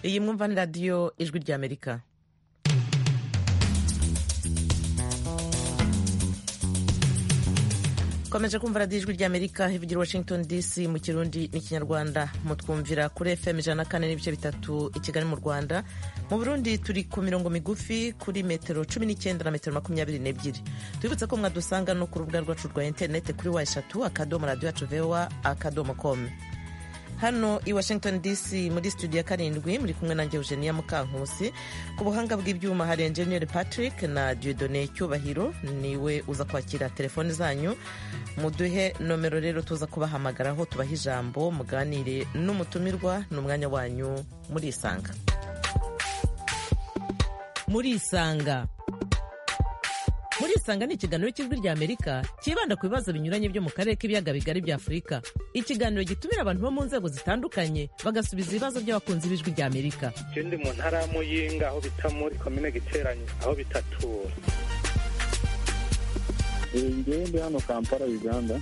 iyi mwumva ni radiyo ijwi ry'amerika komeje kumva radiyo ijwi ry'amerika ivugira washington dc mu kirundi n'ikinyarwanda mutwumvira kuri fm ijana na kane n'ibice bitatu i kigali mu rwanda mu burundi turi ku mirongo migufi kuri metero cumi n'icyenda na metero makumyabiri n'ebyiri twibutse ko mwadusanga no ku rubuga rwacu rwa interinete kuri wa eshatu akadomo radiyo yacu vewa akadomo komu hano i washington dc muri studio ya karindwi muri kumwe nanjye eugenia mukankusi ku buhanga bw'ibyuma hari enjeniyeri patrick na diodone cyubahiro niwe uza kwakira telefoni zanyu muduhe nomero rero tuza kubahamagaraho tubahe ijambo muganire n'umutumirwa ni umwanya wanyu murisanga murisanga murisanga ni ikiganiro cy'ijwi rya amerika cyibanda ku bibazo binyuranye byo mu karere k'ibiyaga bigari bya afurika ikiganiro gitumira abantu bo mu nzego zitandukanye bagasubiza ibibazo by'abakunzi b'ijwi rya amerika ikindi mu ntara ya muyinga aho bita muri komine giteranye aho bitatura ingende hano kampala uganda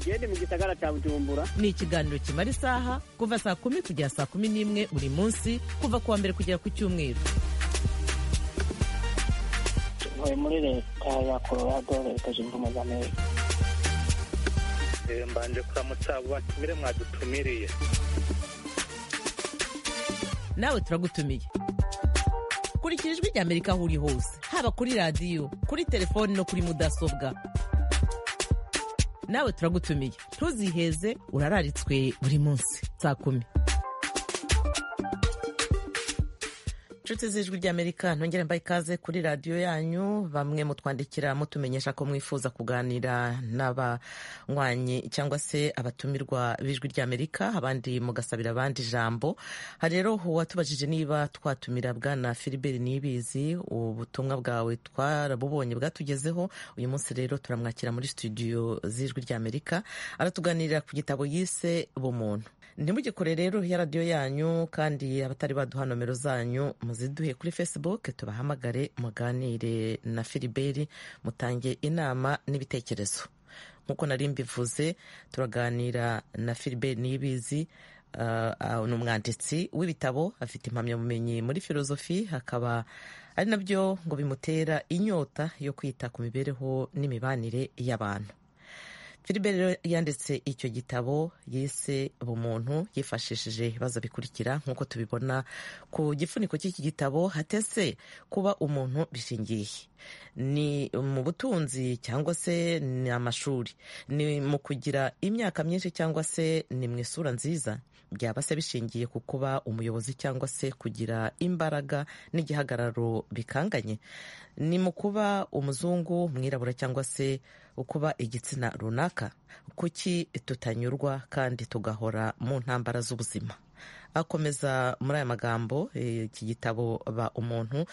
gende mu gisagara cya bujumbura ni ikiganiro kimara isaha kuva saa kumi kugera saa kumi n'imwe buri munsi kuva ku wa mbere kugera ku cyumweru muri leta ya colorado leta zunze ubumwe za amerika mbanje kuramutsa batumire mwadutumiriye nawe turagutumiye kurikira ijwi rya amerika aho uri hose haba kuri radiyo kuri telefoni no kuri mudasobwa nawe turagutumiye ntuziheze urararitswe buri munsi saa kumi inshuti z'ijwi ry'amerika ntongere mbaye ikaze kuri radiyo yanyu bamwe mutwandikira mutumenyesha ko mwifuza kuganira n'abanywanyi cyangwa se abatumirwa b'ijwi ry'amerika abandi mugasabira abandi ijambo hari rero uwatubajije niba twatumira bwana filiberi nibizi ubutumwa bwawe twarabubonye bwatugezeho uyu munsi rero turamwakira muri studio z'ijwi ry'amerika aratuganirira ku gitabo yise bumuntu ntimugikore rero ya radiyo yanyu kandi abatari baduha nomero zanyu muziduhe kuri facebook tubahamagare muganire na filiberi mutange inama n'ibitekerezo nk'uko nari mbivuze turaganira na filiberi niyibizi ni umwanditsi w'ibitabo afite impamyabumenyi muri filozofi akaba ari nabyo ngo bimutera inyota yo kwita ku mibereho n'imibanire y'abantu filiberi yanditse icyo gitabo yise bumuntu yifashishije ibibazo bikurikira nk'uko tubibona ku gifuniko cy'iki gitabo hatese kuba umuntu bishingiye ni mu butunzi cyangwa se ni amashuri ni mu kugira imyaka myinshi cyangwa se ni mu isura nziza byaba se bishingiye ku kuba umuyobozi cyangwa se kugira imbaraga n'igihagararo bikanganye ni mu kuba umuzungu umwirabura cyangwa se ukuba igitsina runaka kuki tutanyurwa kandi tugahora mu ntambara z'ubuzima akomeza muri aya magambo iki gitabo ba umuntu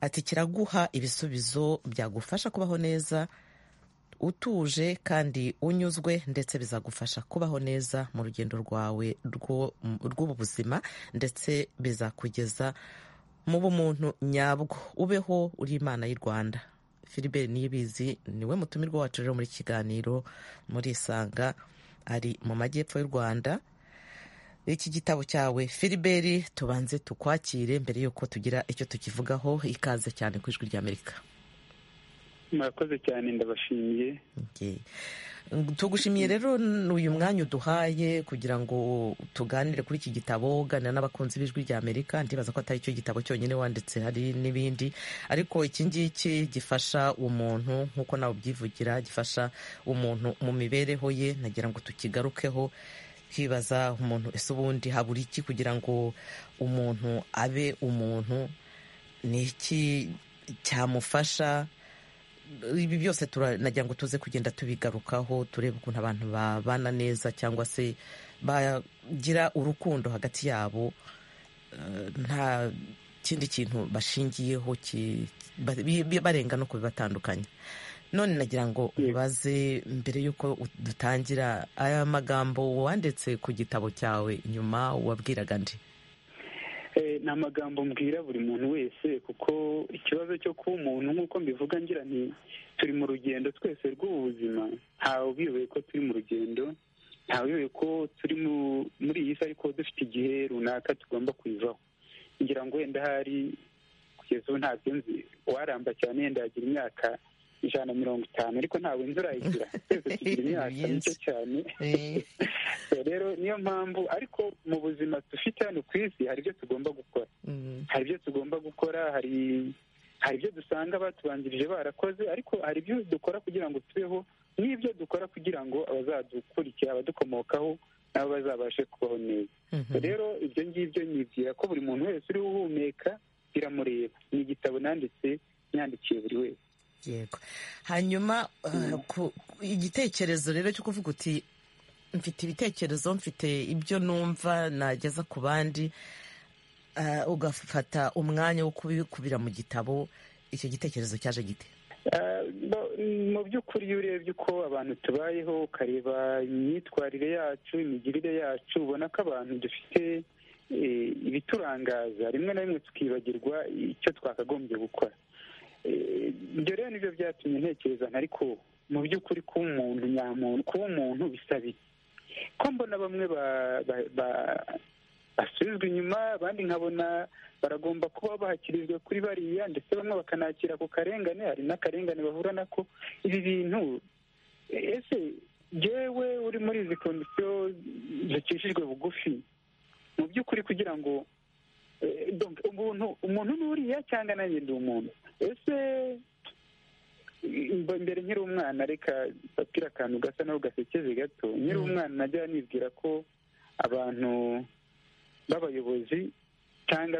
ati kiraguha ibisubizo byagufasha kubaho neza utuje kandi unyuzwe ndetse bizagufasha kubaho neza mu rugendo rwawe rw'ubu buzima ndetse bizakugeza mu bumuntu nyabwo ubeho uri imana y'u rwanda filiberi niyibizi niwe mutumirwa wacu rero muri kiganiro muri isanga ari mu majyepfo y'u rwanda iki gitabo cyawe filiberi tubanze tukwakire mbere y'uko tugira icyo tukivugaho ikaze cyane ku ijwi ry'amerika murakoze cyane ndabashimiye tugushimiye rero uyu mwanya uduhaye kugira ngo tuganire kuri iki gitabo uganira n'abakunzi b'ijwi rya amerika ndibaza ko atari cyo gitabo cyonyine wanditse hari n'ibindi ariko iki ngiki gifasha umuntu nk'uko nawe ubyivugira gifasha umuntu mu mibereho ye nagira ngo tukigarukeho twibaza umuntu ese ubundi habura iki kugira ngo umuntu abe umuntu ni iki cyamufasha ibi byose turanagira ngo tuze kugenda tubigarukaho turebe ukuntu abantu babana neza cyangwa se bagira urukundo hagati yabo nta kindi kintu bashingiyeho barenga no kubibatandukanya none nagira ngo ubaze mbere y'uko dutangira aya magambo wanditse ku gitabo cyawe nyuma wabwiraga ndi ni amagambo mbwira buri muntu wese kuko ikibazo cyo kuba umuntu nk'uko mbivuga ngira nti turi mu rugendo twese rw'ubuzima ntawe ubiyoboye ko turi mu rugendo ntawemewe ko turi muri iyi si ariko dufite igihe runaka tugomba kuyivaho ngira ngo wenda hari kugeza ubu ntabyo nzi uwaramba cyane yenda yagira imyaka ijana na mirongo itanu ariko ntabwo imvura ayigira twese tugira imyaka mike cyane rero niyo mpamvu ariko mu buzima dufite hano ku isi hari ibyo tugomba gukora hari ibyo tugomba gukora hari hari ibyo dusanga batubanjirije barakoze ariko hari ibyo dukora kugira ngo tubeho n'ibyo dukora kugira ngo abazadukurikira abadukomokaho nabo bazabashe kubaho neza rero ibyo ngibyo nibwira ko buri muntu wese uriho uhumeka biramureba ni igitabo nanditse nyandikiye buri wese yego hanyuma igitekerezo rero cyo kuvuga uti mfite ibitekerezo mfite ibyo numva nageza ku bandi ugafata umwanya wo kubikubira mu gitabo icyo gitekerezo cyaje gite mu by'ukuri iyo urebye uko abantu tubayeho ukareba imyitwarire yacu imigirire yacu ubona ko abantu dufite ibiturangaza rimwe na rimwe tukibagirwa icyo twakagombye gukora ibyo rero nibyo byatumye ntekereza ariko mu by'ukuri kuba umuntu nyamuntu kuba umuntu bisaba ko mbona bamwe basubizwa inyuma abandi nkabona baragomba kuba bahakirizwa kuri bariya ndetse bamwe bakanakira ku karengane hari n'akarengane bahura nako ibi bintu ese yewe uri muri izi kondisiyo zicishijwe bugufi mu by'ukuri kugira ngo umuntu umuntu ni uriya cyangwa nanjye ndi umuntu ese mbere nkiri umwana reka bapira akantu gasa naho gasekeje gato nkiri umwana najya nibwira ko abantu b'abayobozi cyangwa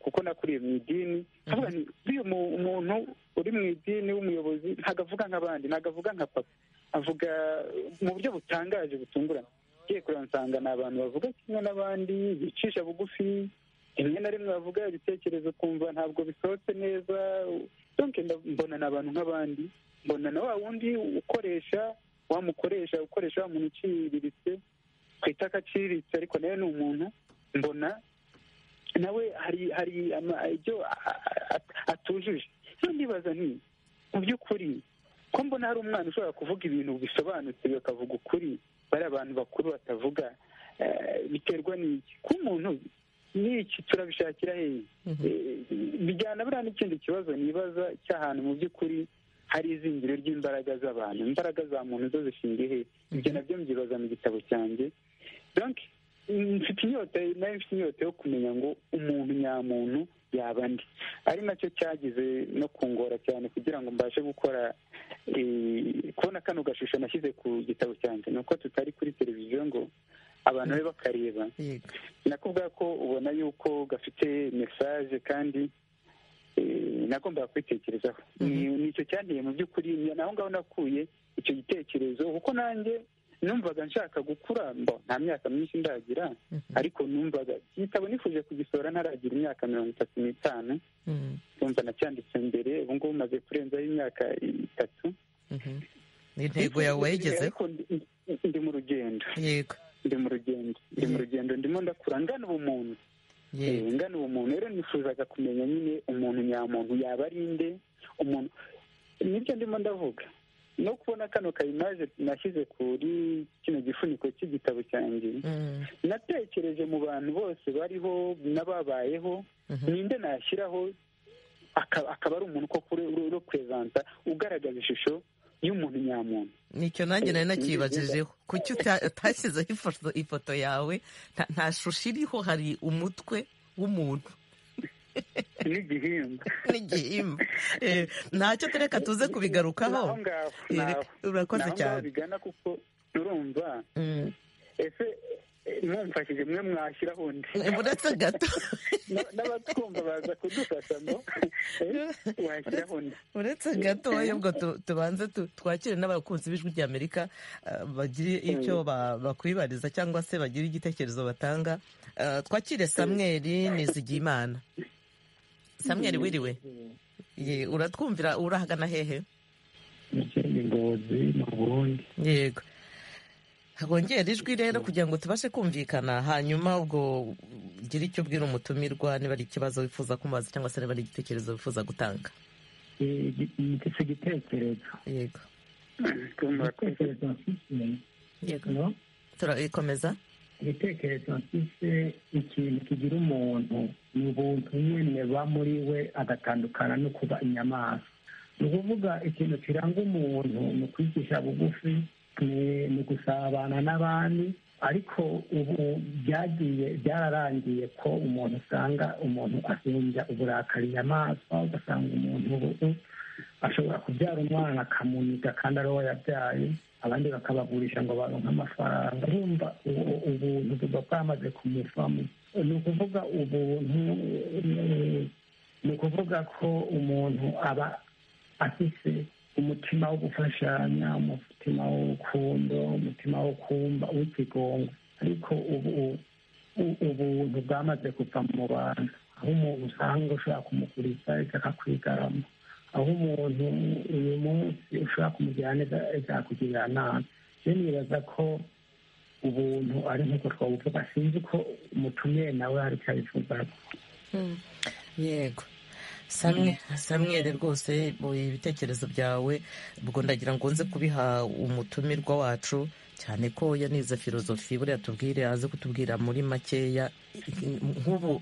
kuko nakuriye mu idini nk'uyu umuntu uri mu idini w'umuyobozi ntabwo avuga nk'abandi ntabwo avuga nka papa avuga mu buryo butangaje butunguranye ngiye kureba nsanga ni abantu bavuga kimwe n'abandi bicisha bugufi rimwe na rimwe bavuga ibitekerezo kumva ntabwo bisohotse neza mbona ni abantu nk'abandi mbona na wa wundi ukoresha wamukoresha ukoresha wa muntu uciriritse twita aciriritse ariko nawe ni umuntu mbona nawe hari hari ibyo atujuje ndibaza nti mu by'ukuri ko mbona hari umwana ushobora kuvuga ibintu bisobanutse bakavuga ukuri bari abantu bakuru batavuga biterwa n'iki kuba umuntu n'iki turabishakira hehe bijyana buriya n'ikindi kibazo nibaza cy'ahantu mu by'ukuri hari izingiro ry'imbaraga z'abantu imbaraga za muntu zo zishingiye hehe ibyo nabyo mbyibaza mu gitabo cyanjye mfite inyota nayo mfite inyota yo kumenya ngo umuntu nyamuntu yaba andi ari nacyo cyagize no kungora cyane kugira ngo mbashe gukora kubona kano gashusho nashyize ku gitabo cyanjye ni uko tutari kuri televiziyo ngo abantu be bakareba nakubwira ko ubona yuko gafite mesaje kandi nagombaga kwitekerezaho nicyo cyanteye mu by'ukuri naho ngaho nakuye icyo gitekerezo kuko nanjye numvaga nshaka gukura nta myaka myinshi ndagira ariko numvaga igitabo nifuje kugisora ntaragira imyaka mirongo itatu n'itanu numva nacyanditse mbere ubu ngubu umaze kurenzaho imyaka itatu ni intego yawe wayigezeho ndi mu rugendo yego ndi mu rugendo ndi mu rugendo ndimo ndakura ngana ubumuntu ngana ubumuntu rero nifuzaga kumenya nyine umuntu nyamuntu yaba ari nde umuntu nibyo ndimo ndavuga no kubona kano kayimaje nashyize kuri kino gifuniko cy'igitabo cyanjye natekereje mu bantu bose bariho n'ababayeho ninde nashyiraho akaba ari umuntu uro kurezanta ugaragaza ishusho y'umuntu nyamuntu nicyo nanjye nari nakibajijeho kuki utashyizeho ifoto yawe nta shusho iriho hari umutwe w'umuntu n'igihimba n'igihimba ntacyo tureka tuze kubigarukaho urakoze cyane bigana kuko urumva ese mwumfashije mwe mwashyiraho undi uretse gato n'abatwumva baza kudufasha ngo washyiraho undi uretse gato ahubwo tubanze twakire n'abakunzi b'ijwi ry'amerika bagire icyo bakwibariza cyangwa se bagire igitekerezo batanga twakire samweri nizigiyimana samweri wiriwe uratwumvira urahagana hehe ni ngozi mu burundi yego hongera ijwi rero kugira ngo tubashe kumvikana hanyuma ubwo ugira icyo ubwira umutumirwa niba ari ikibazo wifuza kumubaza cyangwa se niba ari igitekerezo wifuza gutanga iki igitekerezo yego igitekerezo mfite turayikomeza igitekerezo mfise ikintu kigira umuntu ni ubuntu nyene buba muri we agatandukana no kuba inyamaswa ni ukuvuga ikintu kiranga umuntu ni ukwigisha bugufi ni- ni ugusabana n'abandi ariko ubu byagiye byararangiye ko umuntu usanga umuntu ahinja uburakari inyamaswa ugasanga umuntu ubu ashobora kubyara umwana akamuniga kandi ari we yabyaye abandi bakabagurisha ngo baronke amafaranga urumva ubu- ubuntu buba bwamaze kumuvamo ni ukuvuga ubuntu eh, ni ukuvuga ko umuntu aba afise umutima wo gufashanya umutima w'urukundo umutima wo kumva w'ikigongo ariko ubu u- ubuntu bwamaze kuva mu bantu aho umuntu usanga ushobora kumuguriza akakwigarama aho umuntu uyu munsi ushobora kumugirira neza azakugirira nabi rero nibaza ko ubuntu ari nk'uko twabuvuga sinzi ko umutumiye nawe hari icyo abivugaho yego samwe samwere rwose bu- ibitekerezo byawe ubwo ndagira ngo nze kubiha umutumirwa wacu cyane ko yanize filozofi buriya tubwire aze kutubwira muri makeya nk'ubu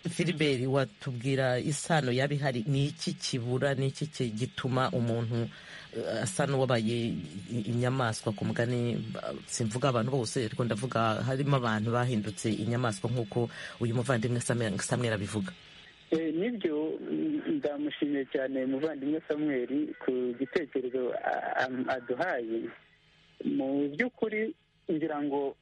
filiberi watubwira isano yaba ihari ni iki kibura ni iki ki- gituma umuntu eh, asa n'uwabaye i- inyamaswa ku mugani ba- simvuga abantu bose ariko ndavuga harimo abantu bahindutse inyamaswa nk'uko uyu muvandimwe Samuel- samwera abivuga Eh, nibyo mm, ndamushimiye cyane muvandimwe samweli ku gitekerezo a- a- aduhaye mu by'ukuri ngira ngo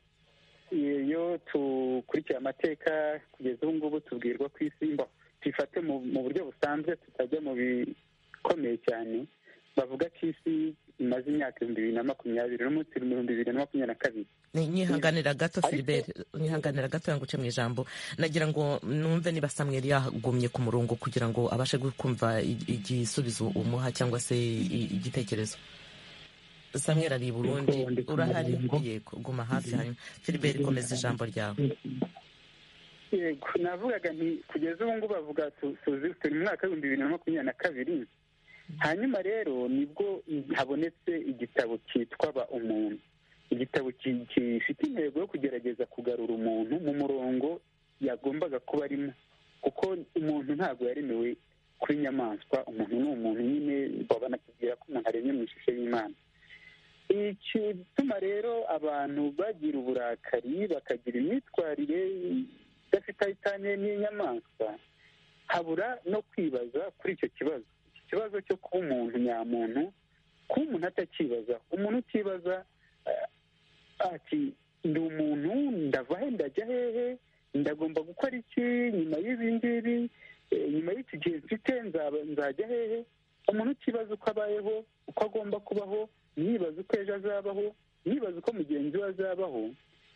iyo dukurikiye amateka kugeza ubu ngubu tubwirwa ku isi ngo tuyifate mu mu buryo busanzwe tutajya mu bikomeye cyane bavuga ko isi imaze imyaka ibihumbi bibiri na makumyabiri n'umunsi ibihumbi bibiri na makumyabiri na kabiri Ni- nyihanganira gato Ariko- filibert nyihanganira gato yanguce mu ijambo nagira ngo numve niba samweri yagumye ku murongo kugira ngo abashe kumva i- igisubizo umuha cyangwa se i- igitekerezo samweri ari i burundi Yego, ndi ku urahari murongo. yego guma hafi hanyuma filibert komeza ijambo ryawe yego navugaga nti kugeza ubu ngubu bavuga tu- tuzi turi mu mwaka w'ibihumbi bibiri na makumyabiri na kabiri hanyuma rero nibwo habonetse igitabo cyitwa ba umuntu igitabo ki- gifite intego yo kugerageza kugarura umuntu mu murongo yagombaga kuba arimo kuko umuntu ntabwo yaremewe kuri inyamaswa umuntu ni umuntu nyine banakubwira ko umuntu aremye mu ishusho y'imana igituma rero abantu bagira uburakari bakagira imyitwarire idafite aho itaniye n'inyamaswa habura no kwibaza kuri icyo kibazo iki kibazo cyo kuba umuntu nyamuntu kuba umuntu atakibaza umuntu utibaza eh, ati ndi umuntu ndava he ndajya hehe ndagomba gukora iki nyuma y'ibi ngibi eh, nyuma y'iki gihe mfite nzaba- nzajya hehe umuntu utibaza uko abayeho uko agomba kubaho ntiyibaze uko ejo azabaho ntiyibaze uko mugenzi we azabaho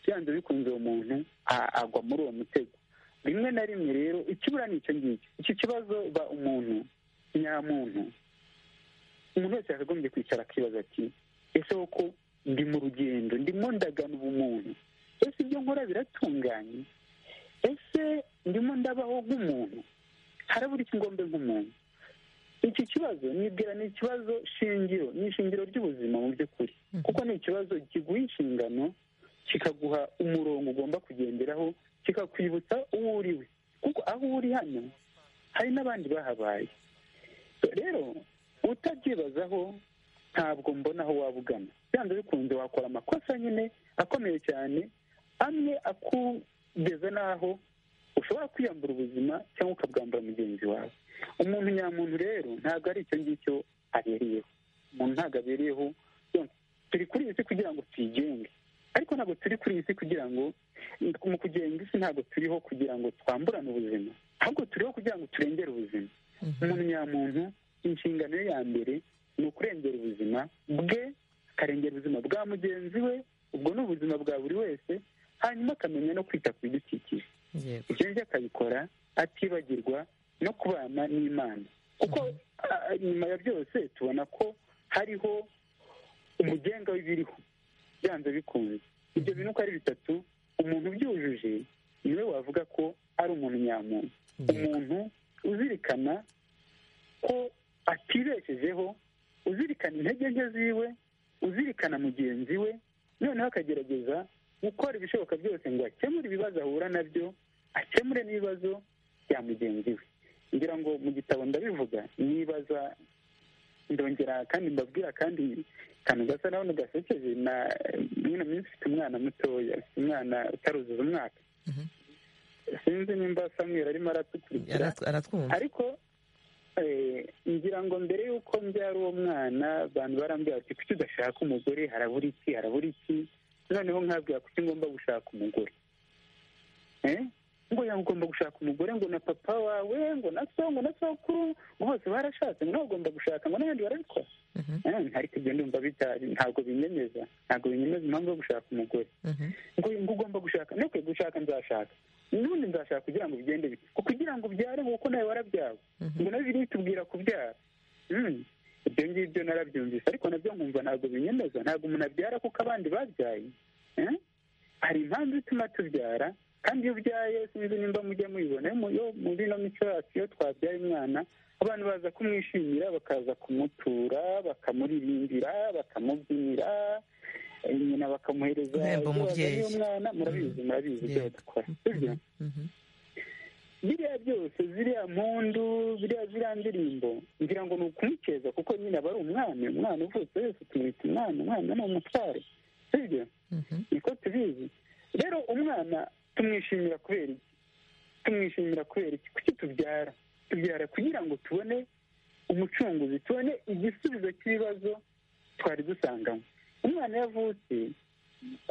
byanze bikunze uwo muntu a- agwa muri uwo mutego rimwe na rimwe rero ikibura ni icyo ngicyo iki kibazo ba umuntu nyamuntu umuntu wese yakagombye kwicara akibaza ati ese koko ndi mu rugendo ndimo ndagana ubumuntu ese ibyo nkora biratunganye ese ndimo ndabaho nk'umuntu harabura iki ngombe nk'umuntu iki kibazo nibwira ni ikibazo shingiro ni ishingiro ry'ubuzima mu by'ukuri kuko ni ikibazo kiguha inshingano kikaguha umurongo ugomba kugenderaho kikakwibutsa uwo uri we kuko aho uri hano hari n'abandi bahabaye rero utabyibazaho ntabwo mbona aho waba ugana byanze bikunze wakora amakosa nyine akomeye cyane amwe akugeza n'aho ushobora kwiyambura ubuzima cyangwa ukabwambura mugenzi wawe umuntu nyamuntu rero ntabwo ari icyo ngicyo abereyeho umuntu ntabwo abereyeho Donc, turi kuri iyi si kugira ngo tuyigenge ariko ntabwo turi kuri iyi si kugira ngo mu kugenga isi ntabwo turiho kugira ngo twamburane ubuzima ahubwo turiho kugira ngo turengere ubuzima umuntu nyamuntu inshingano ye ya mbere ni ukurengera ubuzima bwe akarengera ubuzima bwa mugenzi we ubwo ni ubuzima bwa buri wese hanyuma akamenya no kwita ku bidukikije yego ibyo ngibyo akabikora atibagirwa no kubana n'imana kuko ah, nyuma ya byose tubona ko hariho umugenga w'ibiriho byanze bikunze ibyo bintu uko ari bitatu umuntu ubyujuje niwe wavuga ko ari umuntu nyamuntu yego umuntu uzirikana ko atibeshejeho uzirikana intege nke ziwe uzirikana mugenzi we noneho akagerageza gukora ibishoboka byose ngo akemure ibibazo ahura nabyo akemure n'ibibazo bya mugenzi we ngira ngo mu gitabo ndabivuga nibaza ndongera kandi mbabwira kandi akantu gasa naho ntigasekeje na mwino minsi ufite umwana mutoya ufite umwana utaruzuza umwaka sinzi nimba samwera arimo aratukurikira aratwumva ariko ngira ngo mbere y'uko mbyara uwo mwana abantu barambwira bati kuki udashaka umugore harabura iki harabura iki noneho nkabwira kuki ngomba gushaka umugore ngo yaba ugomba gushaka umugore ngo na papa wawe ngo na so ngo na sokuru ngo bose barashatse ngo nawe ugomba gushaka ngo n'abandi barabikora ariko ibyo ndumva bitari ntabwo binyemeza ntabwo binyemeza impamvu yo gushaka umugore ngo ugomba gushaka nuko gushaka nzashaka n'ubundi nzashaka kugira ngo bigende bite ngo kugira ngo ubyare kuko nawe warabyawe ngo nawe biri bitubwira kubyara ibyo ngibyo narabyumvise ariko nabyo nkumva ntabwo binyemeza ntabwo umuntu abyara kuko abandi babyaye hari impamvu ituma tubyara kandi iyo ubyaye sinzi nimba mujya mubibona yo muri ino mico yacu iyo twabyaye umwana abantu baza kumwishimira bakaza kumutura bakamuririmbira bakamubyinira nyina bakamuhereza Guhemba umubyeyi. umwana murabizi murabizi ibyo badakora sibyo biriya byose ziriya mpundu biriya ziriya ndirimbo ngira ngo ni ukumukeza kuko nyine aba ari umwami umwana uvutse wese tumwita umwana umwana ni umutware sibyo niko tubizi rero umwana tumwishimira kubera iki tumwishimira kubera iki kuki tubyara tubyara kugira ngo tubone umucunguzi tubone igisubizo cy'ibibazo twari dusangamo umwana iyo avutse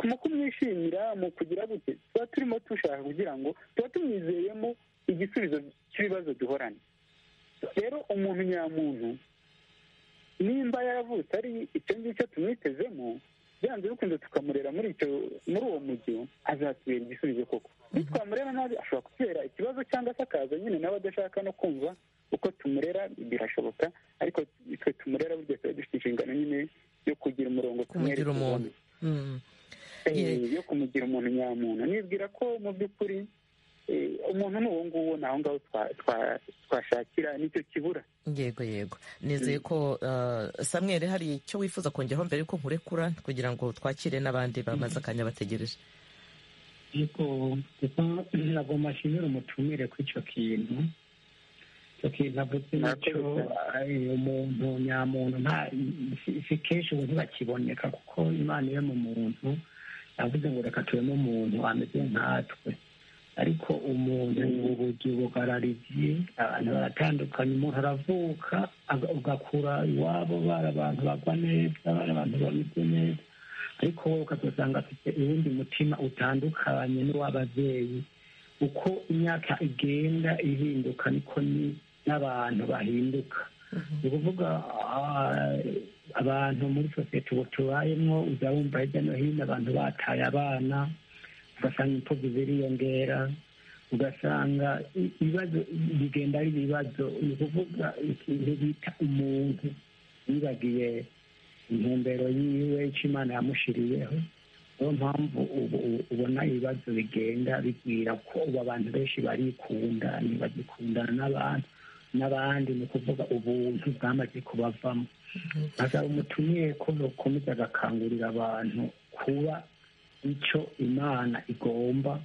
mu kumwishimira mu kugira gute tuba turimo dushaka kugira ngo tuba tumwizeyemo igisubizo cy'ibibazo duhorana rero umuntu nyamuntu nimba yaravutse ari icyo ngicyo tumwitezemo byanze bikunze tukamurera muri icyo muri uwo mujyi azatubera igisubizo koko nitwamurera nabi ashobora kutubera ikibazo cyangwa se akaza nyine nawe adashaka no kumva uko tumurera birashoboka ariko twe tumurera burya tuba dufite inshingano nyine yo kugira umurongo kumugira tumwerekezaho. umuntu Mm. Eh, Ye- yo kumugira umuntu nyamuntu nibwira ko mu by'ukuri eh, umuntu ni uwo nguwo ni aho ngaho twa- twa- twashakira nicyo kibura yego yego nizeye ko uh, samweri hari icyo wifuza kongeraho mbere yuko nkurekura kugira ngo twakire n'abandi bamaze akanya bategereje ariko kuko ntabwo mashimira umutumire kuri icyo kintu icyo kintu avuze nacyo eh, umuntu nyamuntu nta si- si kenshi ubu ntibakiboneka kuko imana iri mu muntu yavuze ngo reka tubemo umuntu ameze nkatwe ariko umuntu ubugi bugarariye abantu baratandukanye umuntu aravuka aga- ugakura iwabo bari abantu bagwa neza bari abantu bameze neza ariko wowe ukazasanga afite uwundi mutima utandukanye n'uw'ababyeyi uko imyaka igenda ihinduka niko ni n'abantu bahinduka ni ukuvuga ah, abantu muri sosiyete ubu tubayemo uza wumva hirya no hino abantu bataye abana ugasanga impfubyi ziriyongera ugasanga i- ibibazo bigenda ari ibibazo ni ukuvuga ikintu bita umuntu yibagiye intumbero yiwe icyo imana yamushiriyeho niyo mpamvu ubu ubu- ubona ibibazo bigenda bigwira ko ubu abantu benshi barikunda ntibagikundana n'abantu n'abandi ni ukuvuga ubuntu bwamaze kubavamo asaba umutumiye ko bakomeza agakangurira abantu kuba icyo imana igomba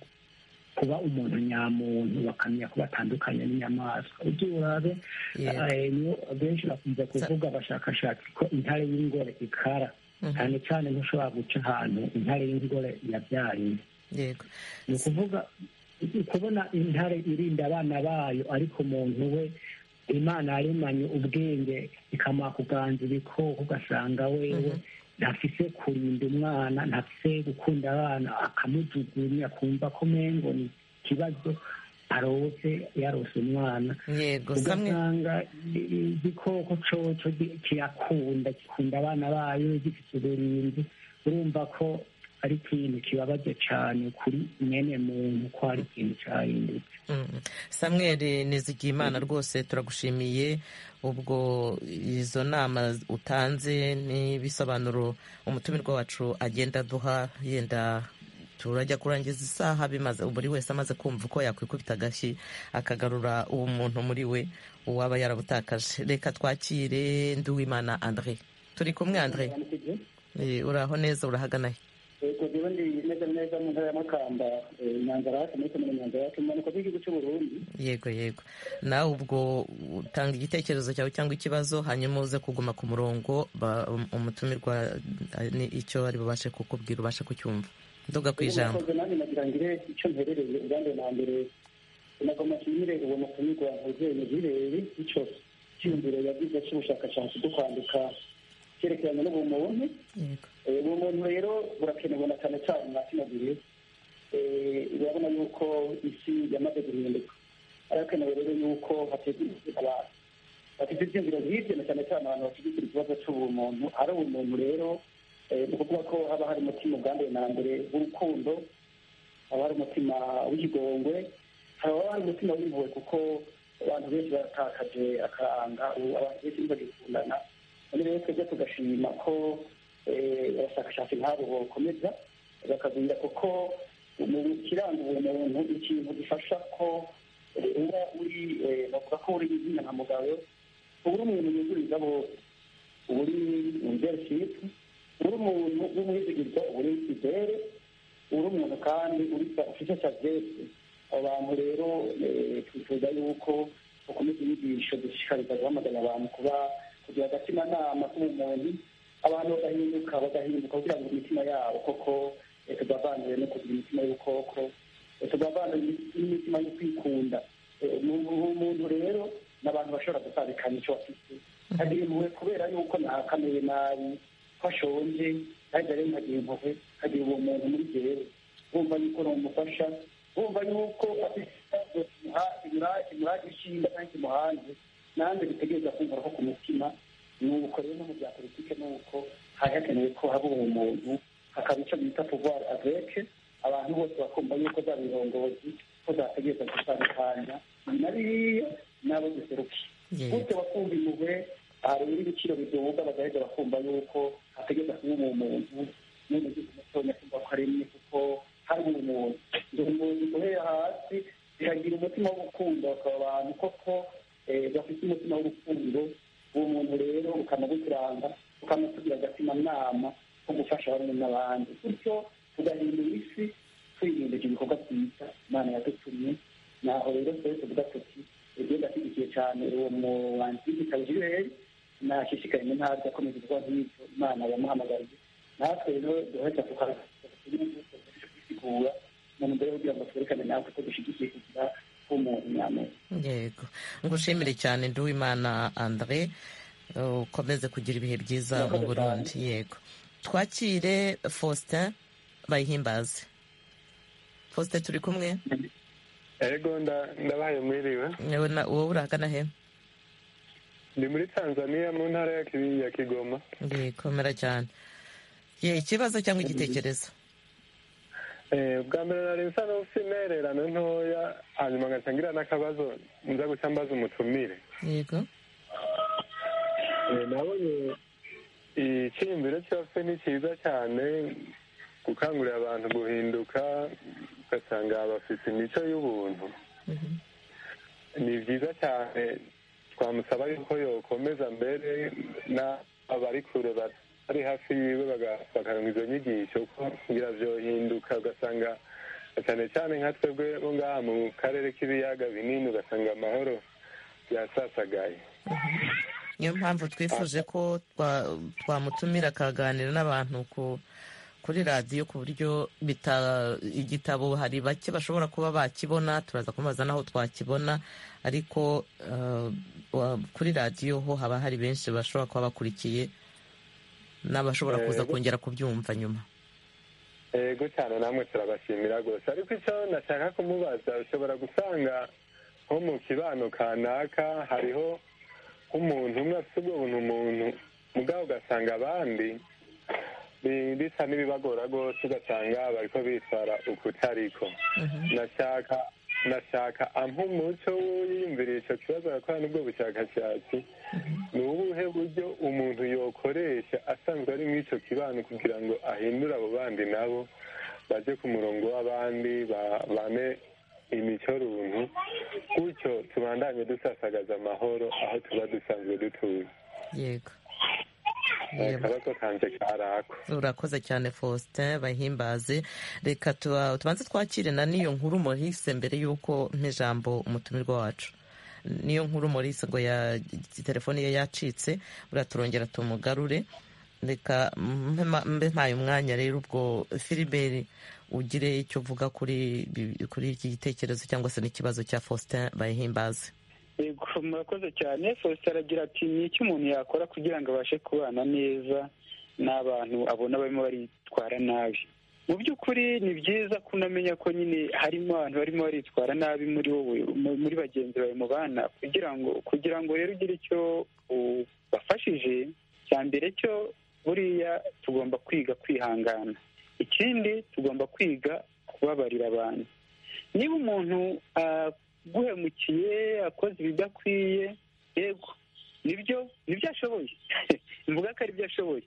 kuba umuntu nyamuntu bakamenya ko batandukanye n'inyamaswa ujye urabe Yego. eh, niyo benshi bakunze kuvuga abashakashatsi ko intare y'ingore ikara cyane cyane ntushobora guca ahantu intare y'ingore yabyariye yego ni ukuvuga kubona intare irinda abana bayo ariko umuntu we imana yaremanye ubwenge ikamara kuganza ibikoko ugasanga wewe ntafise kurinda umwana ntafise gukunda abana akamujugunya akumva ko mengo ni ikibazo arose yarose umwana yego samwe ugasanga igikoko coco gi- kirakunda gikunda abana bayo gifite uburinzi urumva ko ari ikintu kibabaje cyane kuri mwene muntu ko hari ikintu cyahindutse Mm. samweri nizigiyimana rwose turagushimiye ubwo izo nama utanze n'ibisobanuro umutumirwa wacu agenda aduha yenda turajya kurangiza isaha bimaze buri wese amaze kumva uko yakwikubita agashyi akagarura ubumuntu muri we uwaba yarabutakaje reka twakire nduwimana andre turi kumwe andre Eh, uraho neza urahagana he ubundi imeze neza mu ntara y'amakamba imyanzuro yacu muri komine imyanzuro yacu imanuka z'igihugu cy'u burundi yego yego nawe ubwo utanga igitekerezo cyawe cyangwa ikibazo hanyuma uze kuguma ku murongo ba- umutumirwa eh, ni icyo ari bubashe kukubwira ubashe kucyumva ndoga ku ijambo umukozi nanjye nagira ngire icyo mperereye ubwanjye na mbere nagomba nshimire uwo mutumirwa Jose Mujireri icyo cyiyumviro yagize cy'ubushakashatsi bwo kwandika cyerekeranye n'ubumuntu yego Eh, uwo muntu rero burakenewe na cyane cyane nka kino gihe Eh, urabona yuko isi yamaze guhinduka arakenewe rero yuko hategurwa abantu bafite ibyiyumviro nk'ibyo na cyane cyane abantu bashyigikira ikibazo cy'ubumuntu ari ubumuntu rero eh, ni ukuvuga ko haba hari umutima ubwanduye na mbere w'urukundo haba hari umutima w'ikigongwe haba hari umutima w'impuhwe kuko abantu benshi baratakaje akaranga ubu abantu benshi ntibagikundana none rero twebwe tugashima ko eh, abashakashatsi nk'abo bokomeza bakagenda kuko mu kiranga ubumuntu ikintu gifasha ko eh, uba uri eh, bavuga ko uri izina nka mugabo uba uri umuntu yuguriza bose uba uri leadership uba uri umuntu w'umwizigirwa uba uri ikizere uri umuntu kandi uri ufite saviyete abantu rero eh, twifuza yuko bakomeza inyigisho dushishikariza guhamagara abantu kuba kugira agatimanama k'ubumuntu abantu bagahinduka bagahinduka kugira ngo imitima yabo koko eh, tugavanire no kugira imitima y'ubukoko eh, tugavanire n'imitima yo kwikunda Eh, mu- mu- umuntu rero ni abantu bashobora gutandukanya icyo bafite agira impuhwe kubera yuko nahakamiye nabi ko ashonje kandi rero nkagira impuhwe nkagira uwo muntu muri jyewe wumva yuko namufasha wumva yuko afite ikibazo kimuha- kimura- kimurage ishinga kandi kimuhanze nanjye bitegereza kumvura ko ku mutima ni uko rero no mu bya politiki ni uko hari hakenewe ko haba uwo muntu hakaba icyo bita pouvoir aveke abantu bose bakumva yuko za birongozi ko zategereza gutandukanya ni na biriya n'abo duserukiye yego gute bakumva impuhwe hari ibiciro biduga bagaheza bakumva yuko ategeza kuba umuntu none ugize umutonya kumva ko aremye kuko hari umuntu ngo umuntu uhereye hasi biragira umutima w'urukundo bakaba abantu koko eh, bafite umutima w'urukundo uwo muntu rero ukanaguturanga ukamutugira agatima nama ko gufasha bamwe n'abandi bityo tugahindura isi twihindurira ibikorwa byiza imana yadutumye naho rero twese tuvuga tuti igenda ashyigikiye cyane uwo mubanzi w'igitabo jireri nashishikaye mu ntara akomeza ibikorwa nk'ibyo imana yamuhamagariye natwe rero duhita tukasigura mu ntumbero yo kugira ngo twerekane natwe ko dushyigikiye kugira k'umuntu nyamuntu yego ngushimire cyane nduwimana andre uh, ukomeze kugira ibihe byiza mu Murakoze burundi yego twakire faustin bayihimbaze faustin turi kumwe ego nda- ndabaye mwiriwe wowe na- wowe urahagana he ndi muri tanzania mu ntara ya Ki- ya kigoma ngikomera cyane ye ikibazo cyangwa igitekerezo Eh, bwa mbere nari nsa n'ufite intererano ntoya hanyuma ngaca ngira n'akabazo nza guca mbaza umutumire yego Eh, nabonye icyiyumviro cyose ni cyiza cyane gukangurira abantu guhinduka ugasanga bafite imico y'ubuntu Mhm. ni byiza cyane twamusaba yuko yokomeza mbere n'abari kure bari hafi yiwe baga- bakaronka izo nyigisho ko ngira vyohinduka ugasanga cyane cyane nka twebwe bo ngaha mu karere k'ibiyaga binini ugasanga amahoro yasasagaye niyo mpamvu twifuje ko twa- twamutumira akaganira n'abantu ku kuri radiyo ku buryo bita igitabo hari bake bashobora kuba bakibona turaza kumubaza n'aho twakibona ariko eh, wa- kuri radiyo ho haba hari benshi bashobora kuba bakurikiye n'abashobora kuza Yego. kongera kubyumva nyuma yego cyane namwe turabashimira rwose ariko icyo nashaka kumubaza ushobora gusanga nko mu kibano kanaka hariho nk'umuntu umwe afite ubwo buntu umuntu mugabo ugasanga abandi bi- bisa n'ibibagora rwose ugasanga bariko bitwara ukutariko Mhm. nashaka nashaka ampa umuco w'uyiyumviriye icyo kibazo yakora n'ubwo bushakashatsi ni ubuhe buryo umuntu yokoresha asanzwe ari muri icyo kibano kugira ngo ahindure abo bandi nabo bajye ku murongo w'abandi ba- bane imico runtu gutyo tubandanye dusasagaza amahoro aho tuba dusanzwe dutuye yego akabazo kanjye karako urakoze cyane faustin bahimbaze reka tuba- tubanze twakire na niyo nkuru maurice mbere y'uko ijambo umutumirwa wacu niyo nkuru maurice ngo ya telefone ye yacitse buriya turongera tumugarure reka mpe ma- mbe mpaye umwanya rero ubwo filiberi ugire icyo uvuga kuri bi- kuri iki gitekerezo cyangwa se n'ikibazo cya faustin bahimbaze Yego, murakoze cyane faustin aragira ati ni iki umuntu yakora kugira ngo abashe kubana neza n'abantu abona barimo baritwara nabi mu by'ukuri ni byiza ko unamenya ko nyine harimo abantu barimo baritwara nabi muri wowe mu- muri bagenzi bawe mubana kugira ngo kugira ngo rero ugire icyo ubafashije cya mbere cyo buriya tugomba kwiga kwihangana ikindi tugomba kwiga kubabarira abantu niba umuntu aguhemukiye akoze ibidakwiye yego nibyo nibyo ashoboye mvuga ko ari byo ashoboye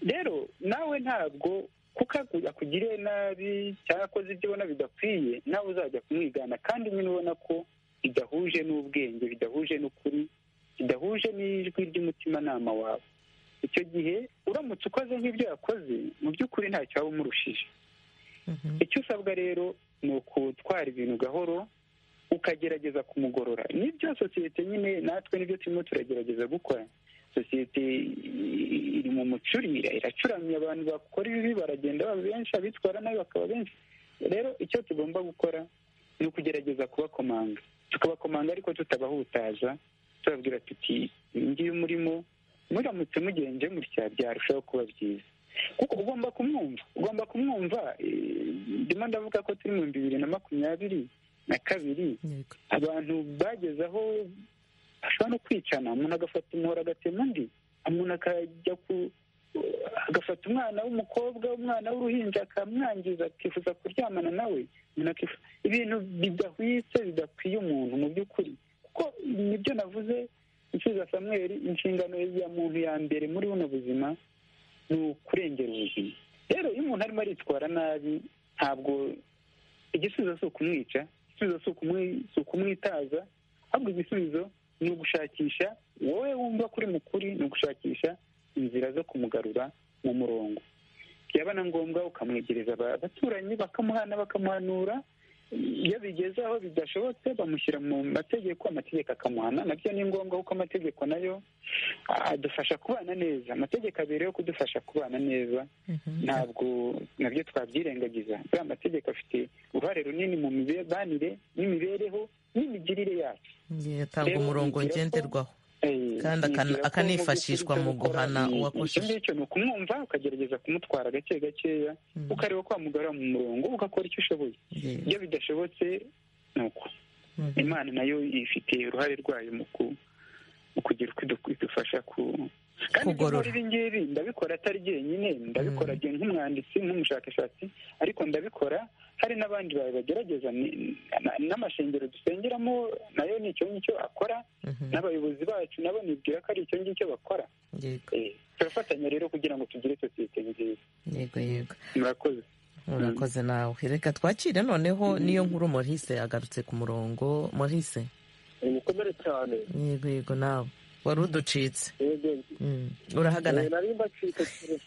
rero nawe ntabwo kuko aku- akugiriye nabi cyangwa akoze ibyo ubona bidakwiye nawe uzajya kumwigana kandi nyine ubona ko bidahuje n'ubwenge bidahuje n'ukuri bidahuje n'ijwi ry'umutimanama wawe icyo gihe uramutse ukoze nk'ibyo yakoze mu by'ukuri ntacyo waba umurushije Mhm. icyo usabwa rero ni ukutwara ibintu gahoro ukagerageza kumugorora nibyo sosiyete nyine natwe nibyo turimo turagerageza gukora sosiyete i- iri mu mucurira iracuramye abantu bakora ibibi baragenda baba benshi abitwara nabi bakaba benshi rero icyo tugomba gukora ni ukugerageza kubakomanga tukabakomanga ariko tutabahutaza tubabwira tuti "Iyi ngiyi umurimo muramutse mugenje mutya byarushaho kuba byiza kuko ugomba kumwumva ugomba kumwumva eh, ndimo ndavuga ko turi mu bihumbi bibiri na makumyabiri na kabiri Yego. abantu bageze aho bashobora no kwicana umuntu agafata umuhoro agatema undi umuntu akajya ku agafata umwana w'umukobwa umwana w'uruhinja akamwangiza akifuza kuryamana nawe umuntu akifu- ibintu bidahwitse bidakwiye umuntu mu by'ukuri kuko nibyo navuze nsubiza samuel inshingano ya muntu ya mbere muri buno buzima ni ukurengera ubuzima rero iyo umuntu arimo aritwara nabi ntabwo igisubizo si ukumwica igisubizo si ukumwi- si ukumwitaza ahubwo igisubizo ni ugushakisha wowe wumva kuri mukuri ni ugushakisha inzira zo kumugarura mu murongo byaba na ngombwa ukamwegereza aba- abaturanyi bakamuhana bakamuhanura iyo bigeze aho bidashobotse bamushyira mu mategeko amategeko akamuhana nabyo ni ngombwa kuko amategeko nayo adufasha kubana neza amategeko abiri yo kudufasha kubana neza Mhm. ntabwo nabyo twabyirengagiza buriya amategeko afite uruhare runini mu mibanire n'imibereho n'imigirire yacu atanga Rero umurongo nibwira ko- ngenderwaho Eh, Kandi akana- nibwira ko akanifashishwa mu by'ukuri mu icyo gukora guhana ni- uwakosheje. icyo ngicyo ni ukumwumva ukagerageza kumutwara gake gakeya Mhm. ukareba ko wamugarura mu murongo ugakora icyo ushoboye Yego. iyo bidashobotse ni uko Mhm. imana nayo ifite uruhare rwayo mu ku- mu kugira uko idu- idufasha ku kandi ibyo Kugorora. nkora ibi ngibi ndabikora atari jyenyine ndabikora Mm. jye nk'umwanditsi nk'umushakashatsi ariko ndabikora hari n'abandi bawe bagerageza ni- na- n'amashengero dusengeramo nayo ni icyo ngicyo akora Mhm. n'abayobozi bacu nabo nibwira ko ari icyo ngicyo bakora Yego. Eh, turafatanya rero kugira ngo tugire sosiyete nziza yego yego murakoze urakoze nawe reka twakire noneho niyo nkuru maurice agarutse ku murongo maurice mukomere cyane yego yego nawe wari uducitse yego Mm. urahagana Eh, nari mbacitse kure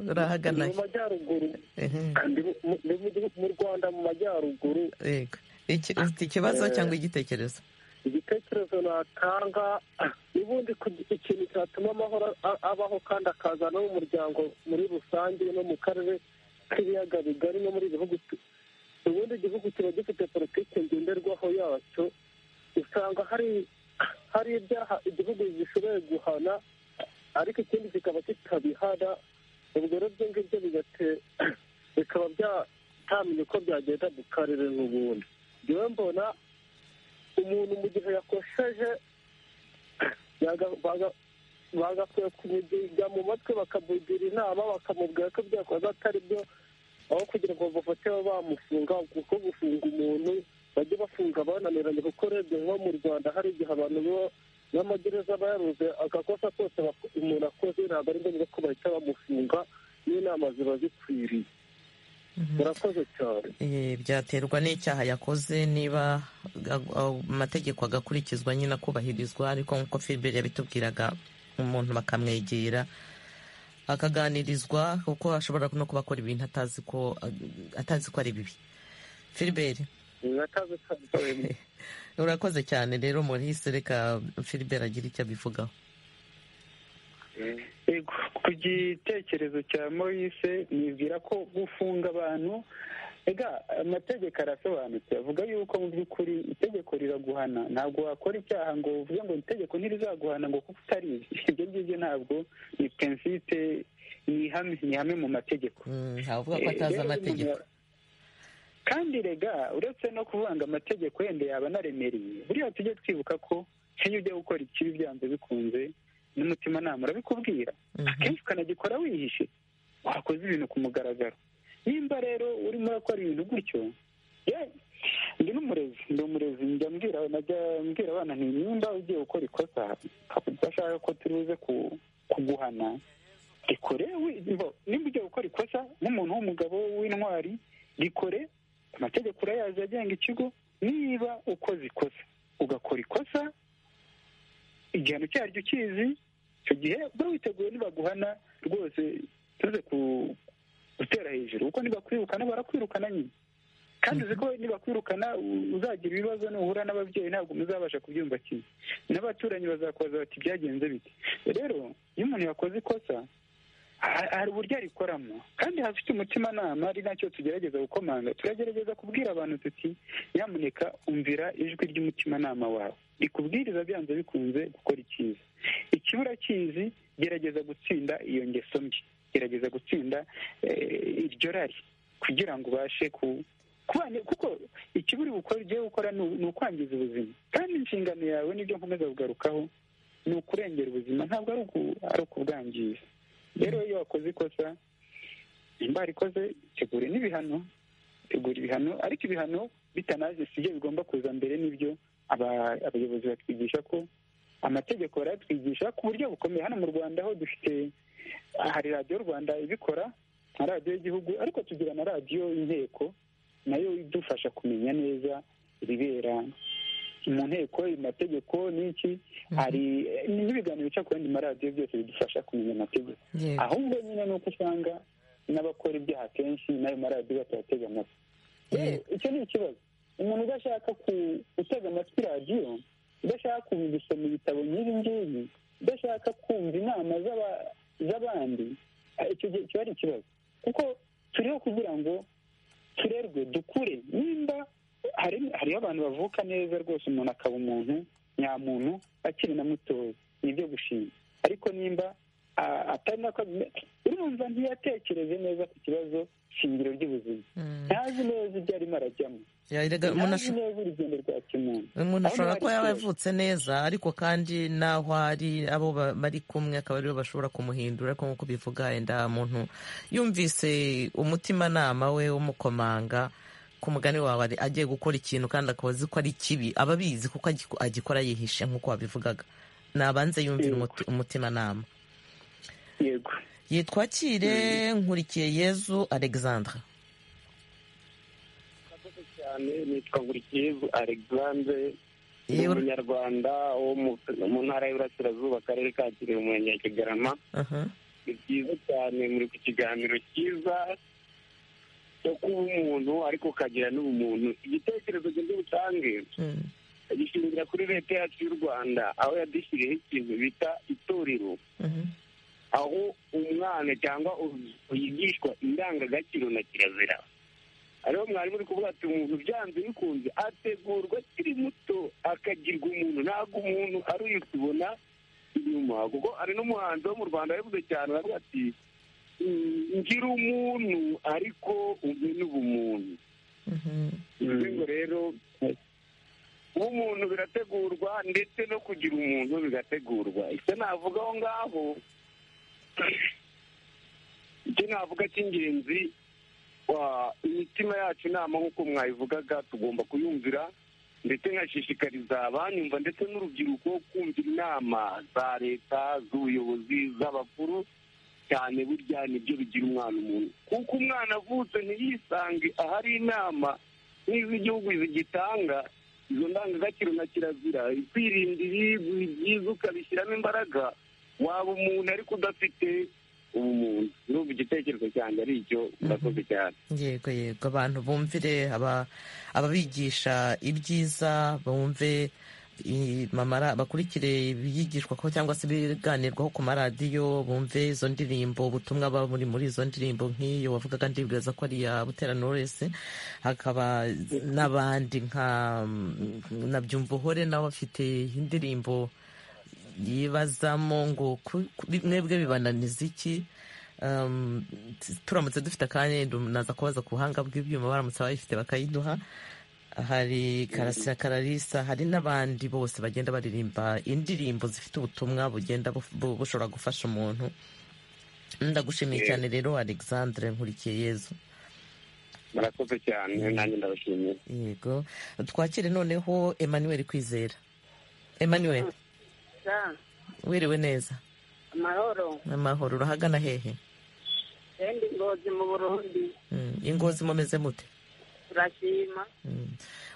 urahagana mu majyaruguru Mhm. Ndi mu- mu- mu gihugu- mu rwanda mu majyaruguru yego Iki- ufite ikibazo Eh. cyangwa igitekerezo igitekerezo natanga ubundi ku- ikintu cyatuma amahoro a- abaho kandi akaza no mu muryango muri rusange no mu karere k'ibiyaga bigari no muri igihugu tu- ubundi igihugu kiba gifite politiki ngenderwaho yacyo usanga hari hari ibyaha igihugu gishoboye guhana ariko ikindi kikaba kitabihana ubwo rero ibyo ngibyo bigate- bikaba byatamenye uko byagenda mu karere n'ubundi njyewe mbona umuntu mu gihe yakosheje yaga- baga- bagakwiye kumugira mu matwi bakamugira inama bakamubwira ko ibyo yakoze atari byo aho kugira ngo bafate babe bamufunga kuko gufunga umuntu bajye bafunga bananiranye kuko urebye nko mu rwanda hari igihe abantu bo- n'amagereza bayaruze agakosa kose bak- umuntu akoze ntabwo ari ngombwa ko bahita bamufunga n'inama ziba zikwiriye Mhm. murakoze cyane Eh, byaterwa n'icyaha yakoze niba ag- amategeko agakurikizwa nyine akubahirizwa ariko nk'uko filiberi yabitubwiraga umuntu bakamwegera akaganirizwa kuko ashobora no kuba akora ibintu atazi ko atazi ko ari bibi filiberi urakoze cyane rero muri reka filiberi agira icyo abivugaho ku gitekerezo cya morise nibwira ko gufunga abantu ega amategeko arasobanutse avuga yuko mu by'ukuri itegeko riraguhana ntabwo wakora icyaha ngo uvuge ngo itegeko ntirizaguhana ngo kuko utari ibyo ngibyo ntabwo ni prinsipe ni ihame ni ihame mu mategeko ntavuga ko atazi amategeko kandi rega uretse no kuvanga amategeko yenda yaba anaremereye buriya tujye twibuka ko iyo ujya gukora ikibi byanze bikunze n'umutimanama urabikubwira akenshi ukanagikora wihishe wakoze ibintu ku mugaragaro nimba rero urimo urakora ibintu gutyo ndi n'umurezi ndi umurezi njya mbwira mbwira abana nti nimba ugiye gukora ikosa udashaka ko turi buze kuguhana rikore nimba ugiye gukora ikosa nk'umuntu w'umugabo w'intwari rikore amategeko urayazi agenga ikigo niba ukoze ikosa ugakora ikosa igihano cyaryo ukizi icyo gihe uba witeguye nibaguhana rwose tuze gutera hejuru kuko nibakwirukana barakwirukana nyine kandi uzi ko nibakwirukana uzagira ibibazo nuhura n'ababyeyi ntabwo muzabasha kubyumva kimwe n'abaturanyi bazakoza bati byagenze bite rero iyo umuntu yakoze ikosa hari uburyo arikoramo kandi hafite umutimanama ari nacyo tugerageza gukomanga turagerageza kubwira abantu tuti nyamuneka umvira ijwi ry'umutimanama wawe rikubwiriza byanze bikunze gukora icyiza ikibura cyizi gerageza gutsinda iyo ngeso mbi gerageza gutsinda iryo rari kugira ngo ubashe ku kuko ikiburi ugiye gukora ni ukwangiza ubuzima kandi inshingano yawe nibyo nkomeza kugarukaho ni ukurengera ubuzima ntabwo ari ukubwangiza rero iyo wakoze ikosa nimba rikoze tegura n'ibihano tegura ibihano ariko ibihano bitanaje si byo bigomba kuza mbere n'ibyo abayobozi batwigisha ko amategeko barayatwigisha ku buryo bukomeye hano mu rwanda ho dufite hari radiyo rwanda ibikora nka radiyo y'igihugu ariko tugira na radiyo inteko nayo idufasha kumenya neza ibibera mu nteko amategeko n'iki hari n'ibiganiro bica ku yandi maradiyo byose bidufasha kumenya amategeko ahubwo nyine ni uko usanga n'abakora ibyaha kenshi n'ayo maradiyo batayatega amatwi icyo ni ikibazo umuntu udashaka gutega amatwi radiyo udashaka gusoma ibitabo nk'ibi ngibi udashaka kumva inama z'abandi icyo kiba ari ikibazo kuko turiho kugira ngo turerwe dukure nimba hariho abantu bavuka neza rwose umuntu akaba umuntu nyamuntu akiri na mutoya ni ibyo gushima ariko nimba atari nako urumva ntiyatekereze neza ku kibazo shingiro ry'ubuzima ntazi neza ibyo arimo arajyamo ntazi neza urugendo rwa kimuntu umuntu ashobora kuba yaba yavutse neza ariko kandi n'aho ari abo bari kumwe akaba aribo bashobora kumuhindura ariko nk'uko bivuga yenda muntu yumvise umutimanama we w'umukomanga ku mugani wawe agiye gukora ikintu kandi akaba azi ko ari kibi aba abizi kuko agikora yihishe nk'uko wabivugaga nabanze yumvira umutimanama yego yitwakire nkurikiye yezu alexandre murakoze cyane nitwa nkurikiye yezu alexandre ni umunyarwanda wo mu ntara y'uburasirazuba akarere ka kirehe umurenge wa kigarama ni byiza cyane muri ku kiganiro cyiza cyo kuba umuntu ariko ukagira n'ubumuntu igitekerezo gito butange gishingira kuri leta yacu y'u rwanda aho yadushyiriyeho ikintu bita itorero aho umwana cyangwa yigishwa indangagaciro na kirazira hariho mwarimu uri kuvuga ati umuntu byanze bikunze ategurwa akiri muto akagirwa umuntu ntabwo umuntu ari uyu tubona inyuma kuko hari n'umuhanzi wo mu rwanda yavuze cyane aravuga ati ngira umuntu ariko umwe n'ubumuntu ngo rero ubumuntu birategurwa ndetse no kugira umuntu bigategurwa icyo navuga aho ngaho icyo navuga cy'ingenzi imitima yacu inama nk'uko mwayivugaga tugomba kuyumvira ndetse nkashishikariza abanyumva ndetse n'urubyiruko kumvira inama za leta z'ubuyobozi z'abakuru cyane burya nibyo bigira umwana umuntu kuko umwana avutse ntiyisange ahari inama nk'iz'igihugu zigitanga izo ndangagaciro na kirazira kwirinda ibi byiza ukabishyiramo imbaraga waba umuntu ariko udafite ubumuntu urumva igitekerezo cyanjye ari icyo urakoze cyane yego yego abantu bumvire ababigisha ibyiza bumve bakurikire ibiyigishwa ko cyangwa se ibiganirwaho ku maradiyo bumve izo ndirimbo ubutumwa buba buri muri izo ndirimbo nk'iyo wavugaga ndibwiraza ko ari iya butera noresi hakaba n'abandi nka na byumvuhore nawe afite indirimbo yibazamo ngo mwebwe bibananiza iki turamutse dufite akanya naza kubaza ku buhanga bw'ibyuma baramutse abayifite bakayiduha hari karasira kararisa hari n'abandi bose bagenda baririmba indirimbo zifite ubutumwa bugenda bushobora gufasha umuntu ndagushimiye cyane rero alexandre nkurikiye yezu murakoze cyane nanjye ndabashimiye yego twakire noneho emmanuel kwizera emmanuel wiriwe neza amahoro amahoro urahagana hehe wenda ingozi mu burundi ingozi mumeze mute turashima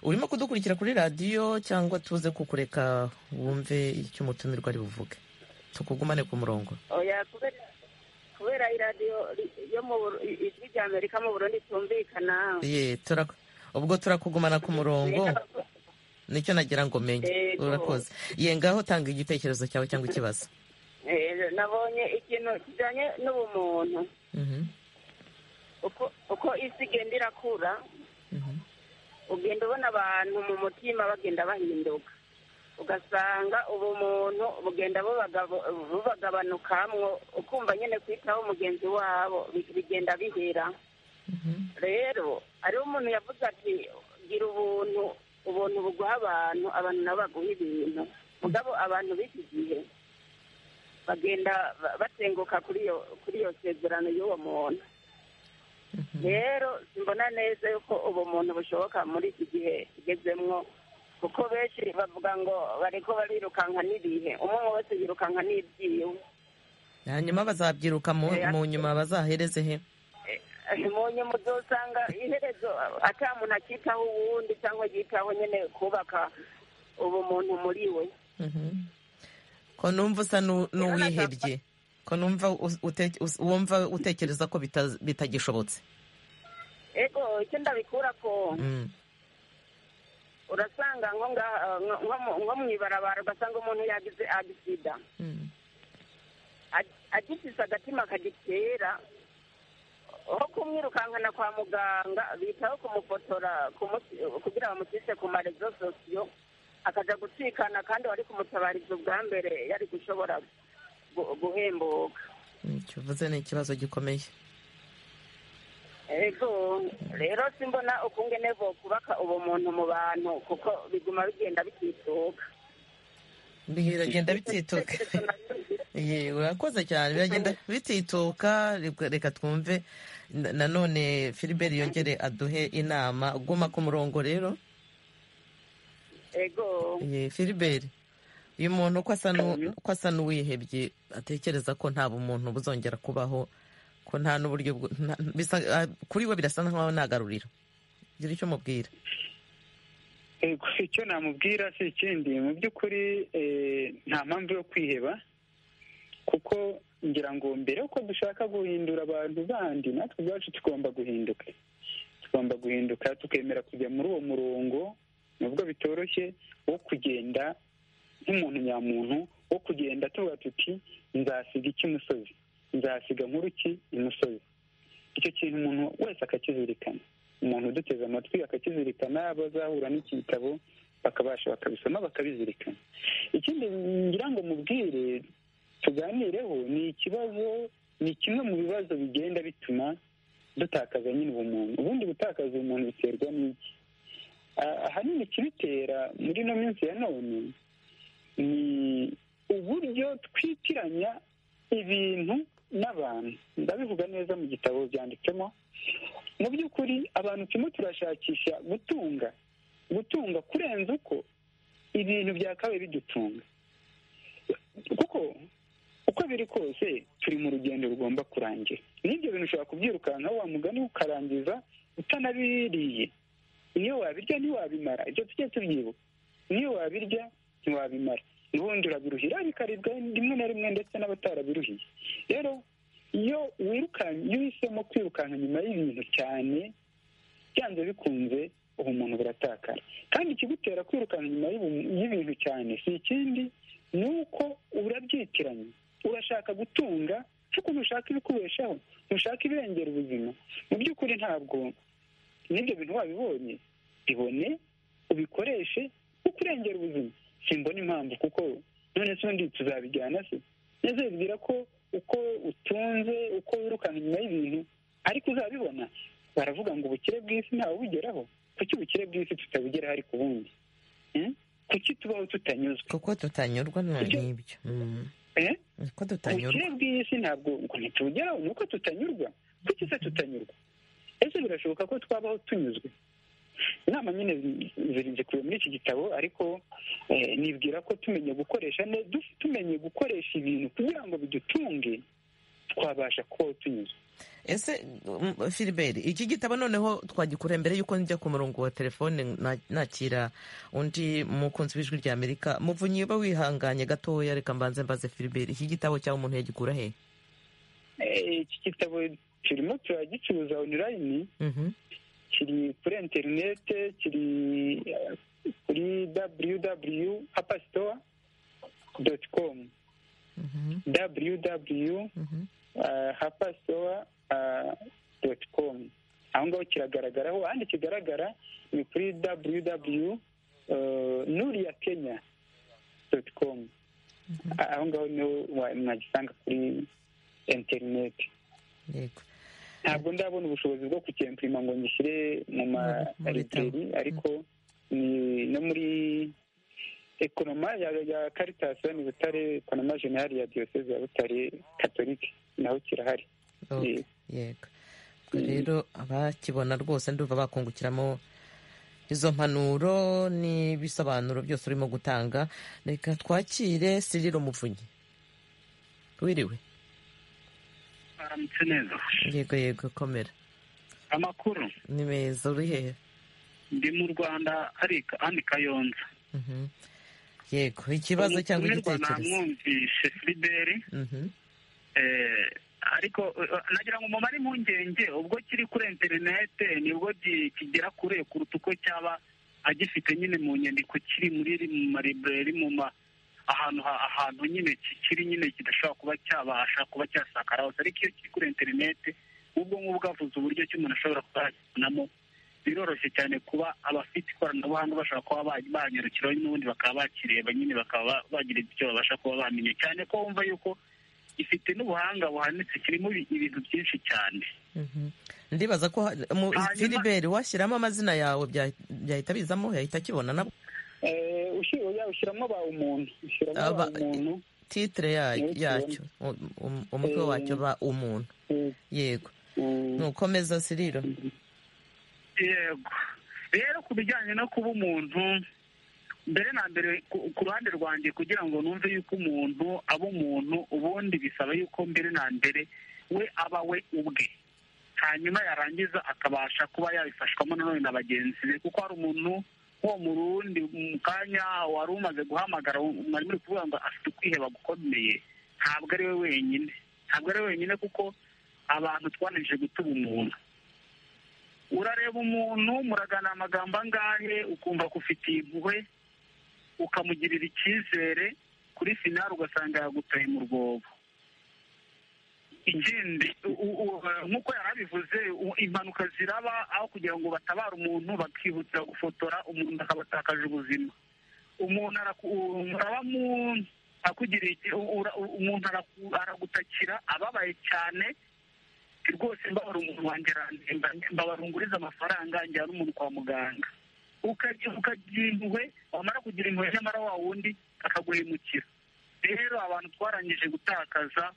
urimo kudukurikira kuri radiyo cyangwa tuze kukureka wumve icyo umutumirwa ari buvuge tukugumane ku murongo kubera iradiyo ijwi rya amerika mu burundi tumvikana ubwo turakugumana ku murongo nicyo nagira ngo menye urakoze ye ngaho tanga igitekerezo cyawe cyangwa ikibazo nabonye ikintu kijyanye n'ubumuntu uko isi igenda irakura ugenda ubona abantu mu mutima bagenda bahinduka ugasanga ubumuntu bugenda bubagabanukamwo ukumva nyine kwitaho mugenzi wabo bigenda bihera rero hariho umuntu yavuze ati gira ubuntu ubuntu buguha abantu abantu nabo baguha ibintu mugabo abantu b'iki gihe bagenda batenguka kuri iyo sezerano y'uwo muntu rero mbona neza yuko ubumuntu bushoboka muri iki gihe tugezemwo kuko benshi bavuga ngo bariko barirukanka n'ibihe umwe wese yirukanka n'ibyiwe hanyuma bazabyiruka mu nyuma bazahereze he mu nyuma uzosanga iherezo ata muntu akitaho uwundi cyangwa yitaho nyine kubaka ubumuntu muri we ko numva usa n'uwihebye ko numva wumva utekereza ko bitagishobotse ego icyo ndabikura ko urasanga nko mu ibarabara ugasanga umuntu yagize agisida agifise agatima akagitera aho kumwirukankana kwa muganga bitaho kumufotora kugira bamushyise ku marezo sosiyo akaja gucikana kandi wari kumutabariza ubwa mbere yari gushobora guhembuka kivuze ni ikibazo gikomeye ego rero simbona ukungene kubaka ubumuntu mu bantu kuko biguma bigenda bikituka biragenda bitituka urakoze cyane biragenda bitituka reka twumve nanone filibert yongere aduhe inama guma ku murongo rero ego filibert uyu muntu uko asa n'uwihebye atekereza ko nta bumuntu buzongera kubaho ko nta n'uburyo kuri we birasa nkaho ntagaruriro gira icyo umubwira icyo namubwira si ikindi mu by'ukuri nta mpamvu yo kwiheba kuko ngira ngo mbere yuko dushaka guhindura abantu bandi natwe ubwacu tugomba guhinduka tugomba guhinduka tukemera kujya muri uwo murongo nubwo bitoroshye wo kugenda nk'umuntu nyamuntu wo kugenda tuvuga tuti nzasiga iki musozi nzasiga nk'uruki imusozi icyo kintu umuntu wese akakizirikana umuntu uduteze amatwi akakizirikana abazahura n'iki gitabo bakabasha bakabisoma bakabizirikana ikindi ngira ngo mubwire tuganireho ni ikibazo ni kimwe mu bibazo bigenda bituma dutakaza nyine ubumuntu ubundi gutakaza ubumuntu biterwa n'iki ahanini ikibitera muri ino minsi ya none ni uburyo twitiranya ibintu n'abantu ndabivuga neza mu gitabo byanditsemo mu by'ukuri abantu turimo turashakisha gutunga gutunga kurenza uko ibintu byakabaye bidutunga kuko uko biri kose turi mu rugendo rugomba kurangira n'ibyo bintu ushobora kubyirukanka wa mugani ukarangiza utanabiriye iyo wabirya ntiwabimara ibyo tujye tubyibuka niyo wabirya ntiwabimara ubundi urabiruhira bikaribwa rimwe na rimwe ndetse n'abatarabiruhiye rero iyo wirukanye iyo uhisemo kwirukanka nyuma y'ibintu cyane byanze bikunze ubu umuntu buratakara kandi ikigutera kwirukanka nyuma y'ibintu cyane si ikindi ni uko urabyitiranya urashaka gutunga ukuntu ushaka ibikubeshaho ntushaka ibirengera ubuzima mu by'ukuri ntabwo n'ibyo bintu wabibonye bibone ubikoreshe kuko urengera ubuzima simbona impamvu kuko none se undi tuzabijyana se neza bibwira ko uko utunze uko wirukanka inyuma y'ibintu ariko uzabibona baravuga ngo ubukire bw'isi ntawe ubugeraho kuki ubukire bw'isi tutabugeraho ariko ubundi kuki tubaho tutanyuzwe kuko tutanyurwa n'ibyo kuko tutanyurwa ubukire bw'isi ntabwo ngo ntitubugeraho ni uko tutanyurwa kuki se tutanyurwa ese birashoboka ko twabaho tunyuzwe inama nyine zirinze kureba muri iki gitabo ariko nibwira ko tumenye gukoresha neza tumenye gukoresha ibintu kugira ngo bidutunge twabasha kubaho tunyuzwe ese filiberi iki gitabo noneho twagikura mbere y'uko njya ku murongo wa telefone nakira undi mukunzi w'ijwi rya amerika muvunyi uba wihanganye gatoya reka mbanze mbaze filiberi iki gitabo cyangwa umuntu yagikura he iki gitabo kirimo turagicuruza onurayini kiri kuri interinete kiri kuri www apasitowa doti komu www hapasitowa doti komu aho ngaho kiragaragaraho ahandi kigaragara ni kuri www nuriya kenya doti komu aho ngaho niho mwagisanga kuri interinete ntabwo ndabona ubushobozi bwo kukempurima ngo ngishyire mu mariteri ariko no muri ekonoma ya karitasi ni butare ekonoma generali ya diyoseze ya butare katolike naho kirahari yego rero abakibona rwose ndumva bakungukiramo izo mpanuro n'ibisobanuro byose urimo gutanga reka twakire siriro muvunyi wiriwe baramutse neza yego yego komera amakuru ni meza uri hehe ndi mu rwanda ani kayonza yego ikibazo cyangwa igitekerezo namwumvishe filiberi ariko nagira ngo mumare impungenge ubwo kiri kuri interinete nibwo kigera kure kuruta uko cyaba agifite nyine mu nyandiko kiri muri mu maribureri mu ma ahantu ahantu nyine kikiri nyine kidashobora kuba cyabasha kuba cyasakara hose ariko iyo kiri kuri interinete ubwo ngubwo bwavuze uburyo ki umuntu ashobora kuba yakibonamo biroroshye cyane kuba abafite ikoranabuhanga bashobora kuba banyarukiraho n'ubundi bakaba bakireba nyine bakaba bagira icyo babasha kuba bamenya cyane ko wumva yuko gifite n'ubuhanga buhanitse kirimo ibintu byinshi cyane ndibaza ko filiberi washyiramo amazina yawe byahita bizamo yahita akibona nabwo ushyiramo ba umuntu ushyiramo ba umuntu titire yacyo umutwe wacyo ba umuntu yego ntukomeza siriro yego rero ku bijyanye no kuba umuntu mbere na mbere ku ruhande rwanjye kugira ngo numve yuko umuntu aba umuntu ubundi bisaba yuko mbere na mbere we aba we ubwe hanyuma yarangiza akabasha kuba yabifashwamo nanone na bagenzi be kuko hari umuntu uwo mu rundi mu kanya wari umaze guhamagara mwari muri kuvuga ngo afite ukwiheba gukomeye ntabwo ari we wenyine ntabwo ari we wenyine kuko abantu twananije gutuba umuntu urareba umuntu muragana amagambo angahe ukumva ko ufitiye impuhwe ukamugirira icyizere kuri finari ugasanga yagutaye mu rwobo ikindi nk'uko yari abivuze impanuka ziraba aho kugira ngo batabare umuntu bakihutira gufotora umuntu akabatakaje ubuzima umuntu umuntu aragutakira ababaye cyane rwose mbabara umuntu wanjye mbabarunguriza amafaranga njyana umuntu kwa muganga ukagira impuhwe wamara kugira impuhwe nyamara wa wundi akaguhemukira rero abantu twarangije gutakaza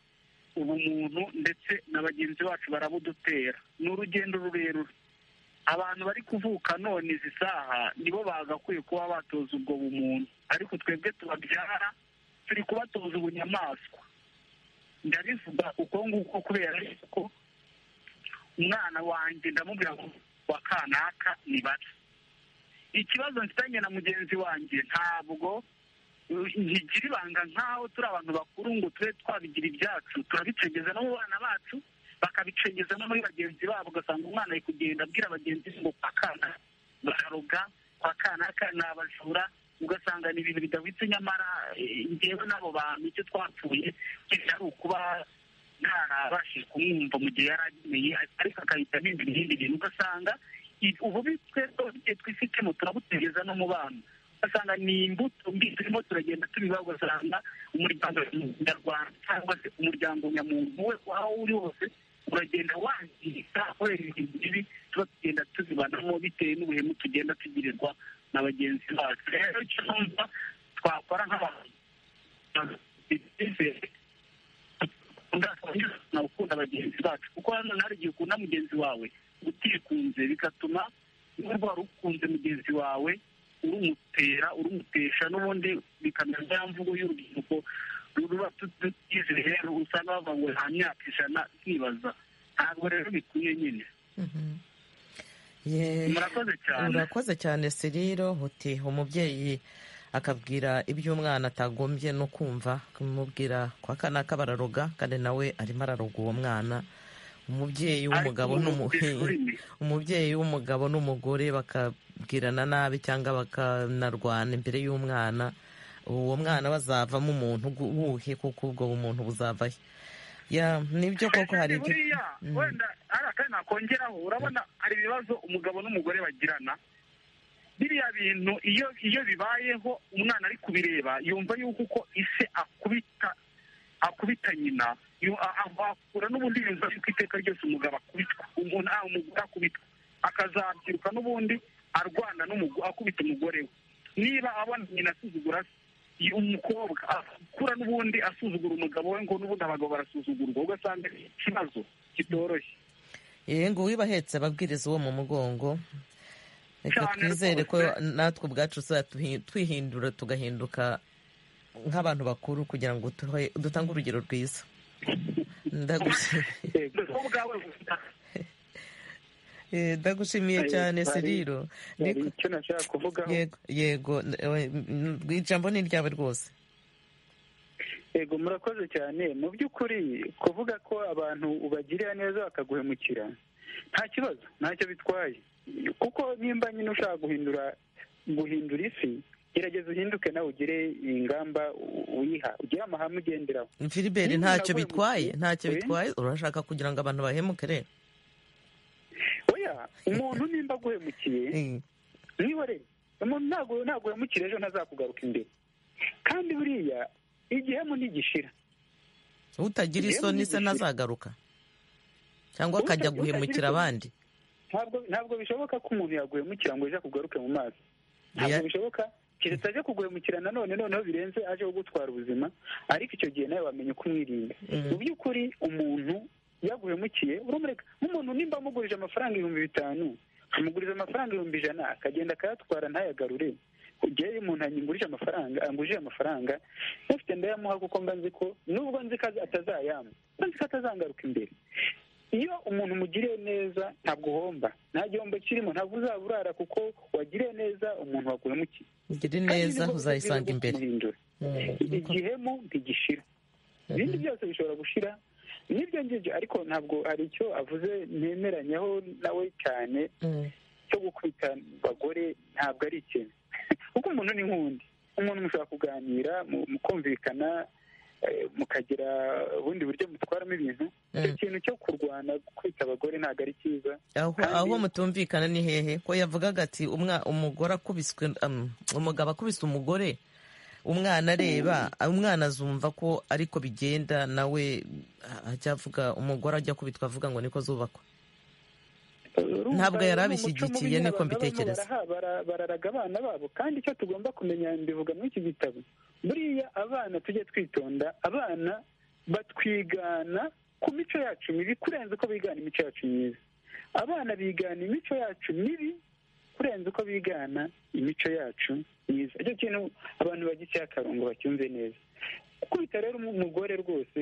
ubumuntu ndetse na bagenzi bacu barabudutera ni urugendo rurerure abantu bari kuvuka none izi saha nibo bagakwiye kuba batoza ubwo bumuntu ariko twebwe tubabyara turi kubatoza ubunyamaswa ndabivuga uko nguko kubera ko umwana wanjye ndamubwira ngo wa kanaka ni bato ikibazo mfitanye na mugenzi wanjye ntabwo ntigira ibanga nk'aho turi abantu bakuru ngo tube twabigira ibyacu turabicengeza no mu bana bacu bakabicengeza no muri bagenzi babo ugasanga umwana ari kugenda abwira bagenzi be ngo kwa kana bararoga kwa kanaka ni abajura ugasanga ni ibintu bidahwitse nyamara ngewe n'abo bantu icyo twapfuye ari ukuba ntarabashije kumwumva mu gihe yari ageneye ariko agahita abimba ibindi bintu ugasanga ububi twebwe twifitemo turabutegeza no mu bana ugasanga ni imbuto mbi turimo turagenda tubiba ugasanga umuryango nyarwanda cyangwa se umuryango nyamuntu we aho uri hose uragenda wangirika kubera ibintu bibi tuba tugenda tuzibanamo bitewe n'ubuhemu tugenda tugirirwa na bagenzi bacu rero icyo numva twakora nk'abantu ndakunda gukunda bagenzi bacu kuko hano hari igihe ukunda mugenzi wawe utikunze bigatuma niba wari ukunze mugenzi wawe urumutera urumutesha n'ubundi bikamera bya mvugo y'urubyiruko ruba tutize rero usanga bavuga ngo nta myaka ijana twibaza ntabwo rero bikwiye nyine murakoze cyane urakoze cyane seriro huti umubyeyi akabwira ibyo umwana atagombye no kumva kumubwira kwa kanaka bararoga kandi nawe arimo araroga uwo mwana umubyeyi w'umugabo umubyeyi w'umugabo n'umugore bakabwirana nabi cyangwa bakanarwana imbere y'umwana uwo mwana bazavamo umuntu wuhe kuko ubwo bumuntu buzavahe nibyo koko hari ibyo wenda hari akandi nakongeraho urabona hari ibibazo umugabo n'umugore bagirana biriya bintu iyo iyo bibayeho umwana ari kubireba yumva yuko uko ise akubita akubita nyina akura n'ubundi yumva yuko iteka ryose umugabo akubitwa umuntu umugore akubitwa akazabyiruka n'ubundi arwana akubita umugore we niba abona nyina asuzugura umukobwa akura n'ubundi asuzugura umugabo we ngo n'ubundi abagabo barasuzugurwa ugasanga ikibazo kitoroshye yewe ngo uwibahetse ababwiriza uwo mu mugongo reka twizere ko natwe ubwacu twihindura tugahinduka nk'abantu bakuru kugira ngo dutange urugero rwiza ndagushimiye cyane seriro yego ijambo ni iryawe rwose yego murakoze cyane mu by'ukuri kuvuga ko abantu ubagirira neza bakaguhemukira nta kibazo ntacyo bitwaye kuko nimba nyine ushaka guhindura guhindura isi gerageza uhinduke nawe ugire ingamba uyiha ugire amahame ugenderaho filiberi ntacyo bitwaye ntacyo bitwaye urashaka kugira ngo abantu bahemuke rero oya umuntu nimba aguhemukiye niba rero umuntu ntabwo uhemukira ejo ntazakugaruka imbere kandi buriya igihemu ntigishira utagira isoni se ntazagaruka cyangwa akajya guhemukira abandi ntabwo bishoboka ko umuntu yaguhemukira ngo ejo akugaruke mu maso ntabwo bishoboka keretse aje kuguhemukira nanone noneho birenze aje kugutwara ubuzima ariko icyo gihe nawe wamenya uko umwirinda mu by'ukuri umuntu yaguhemukiye urumureka nk'umuntu nimba amugurije amafaranga ibihumbi bitanu amuguriza amafaranga ibihumbi ijana akagenda akayatwara ntayagarure igihe umuntu angurije amafaranga angurije amafaranga ufite ndayamuha kuko mba nzi ko nubwo nzi ko atazayampa mba nzi ko atazangaruka imbere iyo umuntu umugiriye neza ntabwo uhomba nta gihombo kirimo ntabwo uzaba urara kuko wagiriye neza umuntu waguhemukiye ugire neza uzayisanga imbere igihemu ntigishira ibindi byose bishobora gushira n'ibyo ngibyo ariko ntabwo hari icyo avuze ntemeranyaho nawe cyane cyo gukubita abagore ntabwo ari ikintu kuko umuntu ni nk'undi umuntu mushobora kuganira mukumvikana mukagira ubundi buryo mutwaramo ibintu icyo kintu cyo kurwana kwita abagore ntabwo ari cyiza aho mutumvikana ni hehe ko yavugaga ati umugore akubiswe umugabo akubise umugore umwana areba umwana azumva ko ariko bigenda nawe ajya avuga umugore ajya akubitwa avuga ngo niko zubakwa ntabwo yari abishyigikiye niko mbitekereza bararaga abana babo kandi icyo tugomba kumenya mbivuga muri iki gitabo buriya abana tujye twitonda abana batwigana ku mico yacu mibi kurenza uko bigana imico yacu myiza abana bigana imico yacu mibi kurenza uko bigana imico yacu myiza icyo kintu abantu bagicyeho akarongo bacyumve neza gukubita rero umugore rwose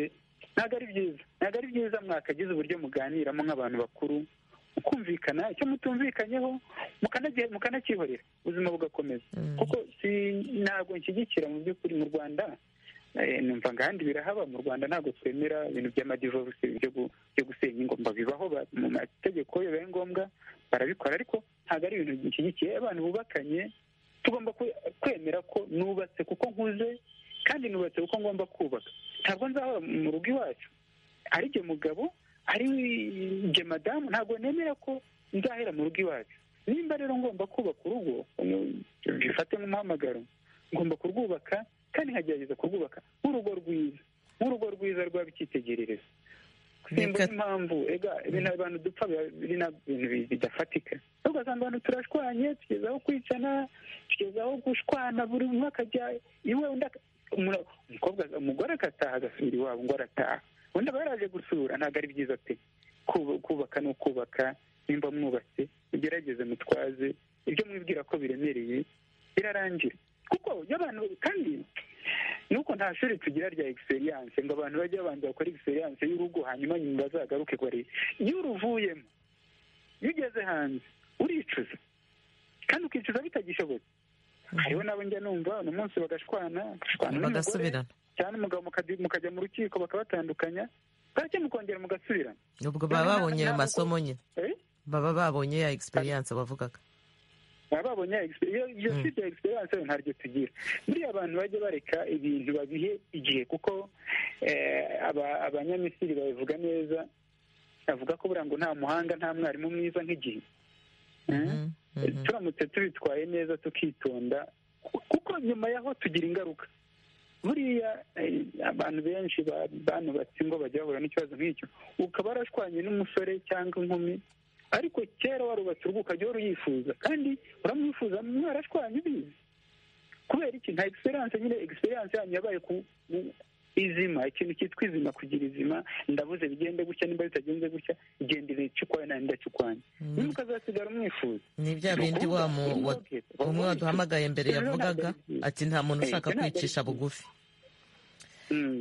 ntabwo ari byiza ntabwo ari byiza mwakagize uburyo muganiramo nk'abantu bakuru ukumvikana icyo mutumvikanyeho mukanakihorera ubuzima bugakomeza kuko ntabwo nshyigikira mu by'ukuri mu rwanda numva ngahandi birahaba mu rwanda ntabwo twemera ibintu by'amadivorisi byo gusenya ingomba bibaho mu mategeko iyo bibaye ngombwa barabikora ariko ntabwo ari ibintu bishyigikiye abantu bubakanye tugomba kwemera ko nubatse kuko nkuze kandi nubatse kuko ngomba kubaka ntabwo nzaba mu rugo iwacu ari jye mugabo ari jye madamu ntabwo nemera ko nzahera mu rugo iwacu nimba rero ngomba kubaka urugo bifate nk'umuhamagaro ngomba kurwubaka kandi nkagerageza kurwubaka nk'urugo rwiza nk'urugo rwiza rwaba icyitegererezo simba impamvu ega ibintu abantu dupfa biri bintu bidafatika ugasanga abantu turashwanye tugeze aho kwicana tugeze aho gushwana buri umwe akajya iwe undi umukobwa umugore agataha agasubira iwabo ngo arataha undi aba yaraje gusura ntabwo ari byiza pe kubaka ni ukubaka nimba mwubatse mugerageze mutwaze ibyo mwibwira ko biremereye birarangira kuko y'abantu kandi nuko nta shuri tugira rya egisperiyanse ngo abantu bajye babanza bakora egisperiyanse y'urugo hanyuma nyuma bazagaruke kuri iyo uruvuyemo iyo ugeze hanze uricuza kandi ukicuza bitagishobotse hariho nabo njya numva uno munsi bagashwana bagashwana n'umugore cyane umugabo mukajya mu rukiko bakabatandukanya bwacye mukongera mugasubirana ubwo baba babonye ayo masomo nyine baba babonye ya egisperiyanse wavugaga baba babonye iyo site ya egisperiyanse ntaryo tugira buriya abantu bajya bareka ibintu babihe igihe kuko abanyamisiri babivuga neza bavuga ko buriya ngo nta muhanga nta mwarimu mwiza nk'igihe turamutse tubitwaye neza tukitonda kuko nyuma yaho tugira ingaruka buriya abantu benshi banubatse ngo bajya bahura n'ikibazo nk'icyo ukaba warashwanye n'umusore cyangwa inkumi ariko kera warubatse urugo ukajya uyifuza kandi uramwifuza mwarashwanye ubizi kubera iki nta egisperiyanse nyine egisperiyanse yanyu yabaye ku izima ikintu cyitwa izima kugira izima ndabuze bigende gutya nimba bitagenze gutya genda ibica ukwayo nawe ndacyukwanyu niba ukazasigara umwifuza ni bya bindi wa umwe waduhamagaye mbere yavugaga ati nta muntu ushaka kwicisha bugufi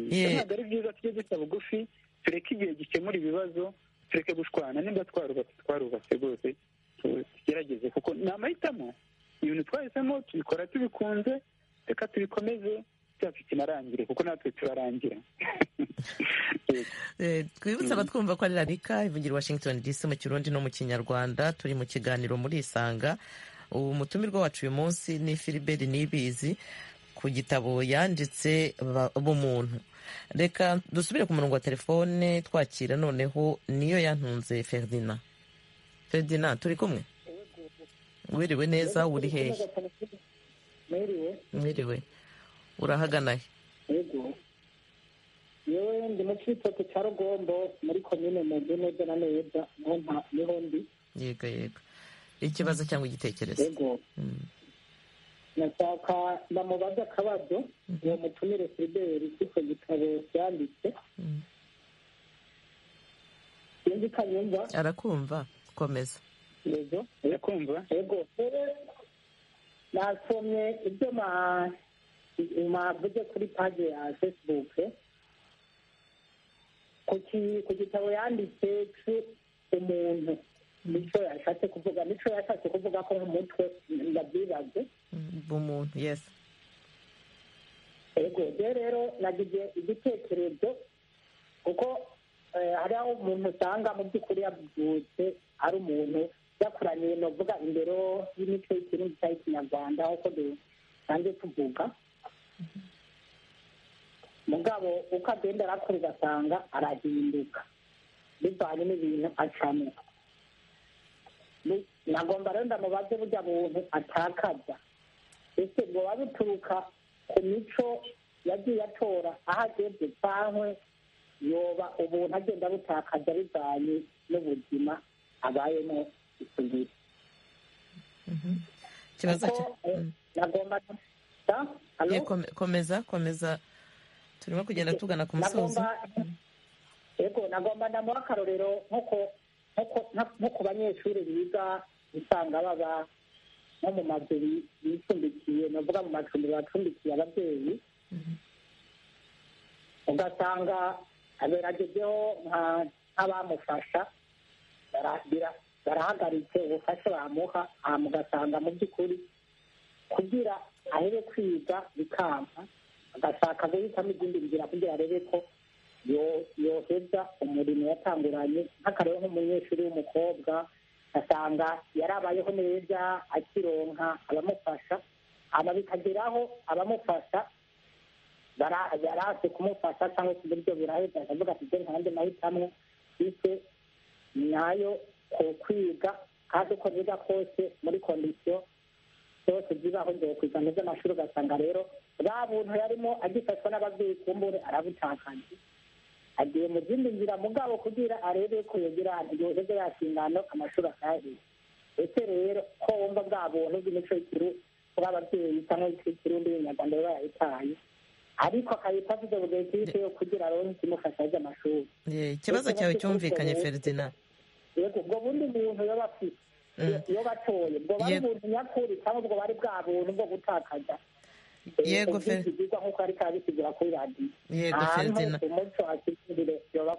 ntabwo ari byiza tujye duca bugufi tureke igihe gikemura ibibazo tureke gushwana nimba twarubatse twarubatse rwose tugerageze kuko ni amahitamo ibintu twahisemo tubikora tubikunze reka tubikomeze cyafite inarangire kuko natwe turarangira twibutse abatwumva ko ari radika ivugira washington dc mu kirundi no mu kinyarwanda turi mu kiganiro muri isanga umutumirwa wacu uyu munsi ni filiberi nibizi ku gitabo yanditse b'umuntu reka dusubire ku murongo wa telefone twakira noneho niyo yantunze ferdina ferdina turi kumwe wiriwe neza uri hehe mwiriwe urahagana he yego yewe ndi mu cyitoto cya rugombo muri komine mugi neza na neza niho nta niho ndi yego yego ikibazo cyangwa igitekerezo yego nashaka ndamubaza akabazo uwo mutumire filiberi k'icyo gitabo cyanditse sinzi ko anyumva arakumva komeza yego arakumva yego nasomye ibyo ma mwavuze kuri paji ya fesibuke ku gitabo yanditse umuntu nicyo yashatse kuvuga nicyo yashatse kuvuga ko nk'umutwe ndabyibaze umuntu yesi yego rero rero nagize igitekerezo kuko hari aho umuntu usanga mu by'ukuri yabyutse ari umuntu yakuraniye navuga imbere y'imico y'ikirundi cyangwa ikinyarwanda aho dusanzwe tuvuga mugabo uko agenda arakura ugasanga arahinduka bivanye n'ibintu acamo nagomba rero ndamubaze burya buntu atakaza ese bwoba bituruka ku mico yagiye atora aho ageze cyangwa yoba ubuntu agenda butakaza bivanye n'ubuzima abayemo isugira ikibazo nagomba komeza komeza turimo kugenda tugana ku musozi yego nagomba ndamuha akarorero nko ku banyeshuri biga usanga baba nko mu mazu bicumbikiye navuga mu macumbi bacumbikiye ababyeyi ugasanga aberagezeho nk'abamufasha barahagaritse ubufasha bamuha mugasanga mu by'ukuri kugira ahebe kwiga bikanka agashaka guhitamo izindi nzira kugira arebe ko yoheza umurimo yatanguranye nk'akarere nk'umunyeshuri w'umukobwa asanga yarabayeho neza akironka abamufasha aba bikageraho abamufasha barase kumufasha cyangwa se uburyo buraheza akavuga ati byo nkanjye nahitamwo bityo nyayo ku kwiga kandi uko biga kose muri kondisiyo zose zibaho kwiga mu by'amashuri ugasanga rero bwa buntu yarimo agifashwa n'ababyeyi kumbure arabutakanye agiye mu zindi nzira mugabo kugira arebe ko yogera yoheza yakingano amashuri akayaheza ese rero ko wumva bwa buntu bw'imico y'ikiri kuri ababyeyi cyangwa ikirundi y'abanyarwanda baba yayitaye ariko akayita avuze bugenzi yo kugira aronke ikimufasha ajya amashuri ikibazo cyawe cyumvikanye feridina yego ubwo bundi buntu yaba afite iyo batoye ubwo bari buntu nyakuri cyangwa ubwo bari bwa buntu bwo gutakaza yego fe yego feridina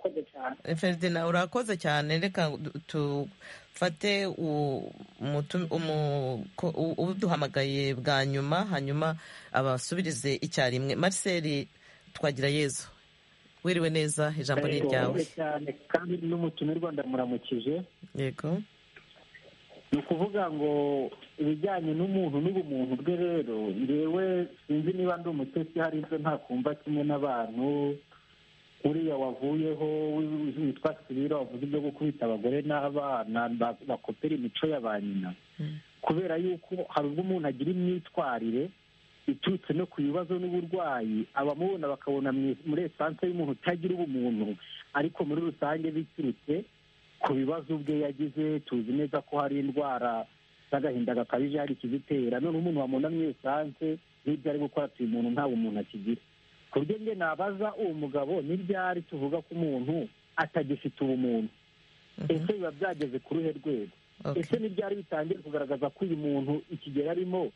feridina urakoze cyane reka tufate ubuduhamagaye bwa nyuma hanyuma abasubirize icyarimwe mariseri twagira yezu wiriwe neza ijambo ni iryawe kandi n'umutumirwa ndamuramukije yego ni ukuvuga ngo ibijyanye n'umuntu n'ubumuntu bwe rero yewe sinzi niba ndi umutetsi hari ibyo ntakumva kimwe n'abantu uriya wavuyeho witwa sibira wavuze ibyo gukubita abagore n'abana bakopera imico ya ba nyina kubera yuko hari ubwo umuntu agira imyitwarire iturutse no ku bibazo n'uburwayi abamubona bakabona muri esanse y'umuntu utagira ubumuntu ariko muri rusange biturutse ku bibazo ubwe yagize tuzi neza ko hari indwara z'agahinda gakabije hari ikizitera noneho umuntu wabonamo esanse n'ibyo ari gukora atuye umuntu nta bumuntu akigira ku buryo njye nabaza uwo mugabo n'ibyari tuvuga ko umuntu atagifite ubumuntu ese biba byageze ku ruhe rwego ese n'ibyari bitangiye kugaragaza ko uyu muntu ikigero arimo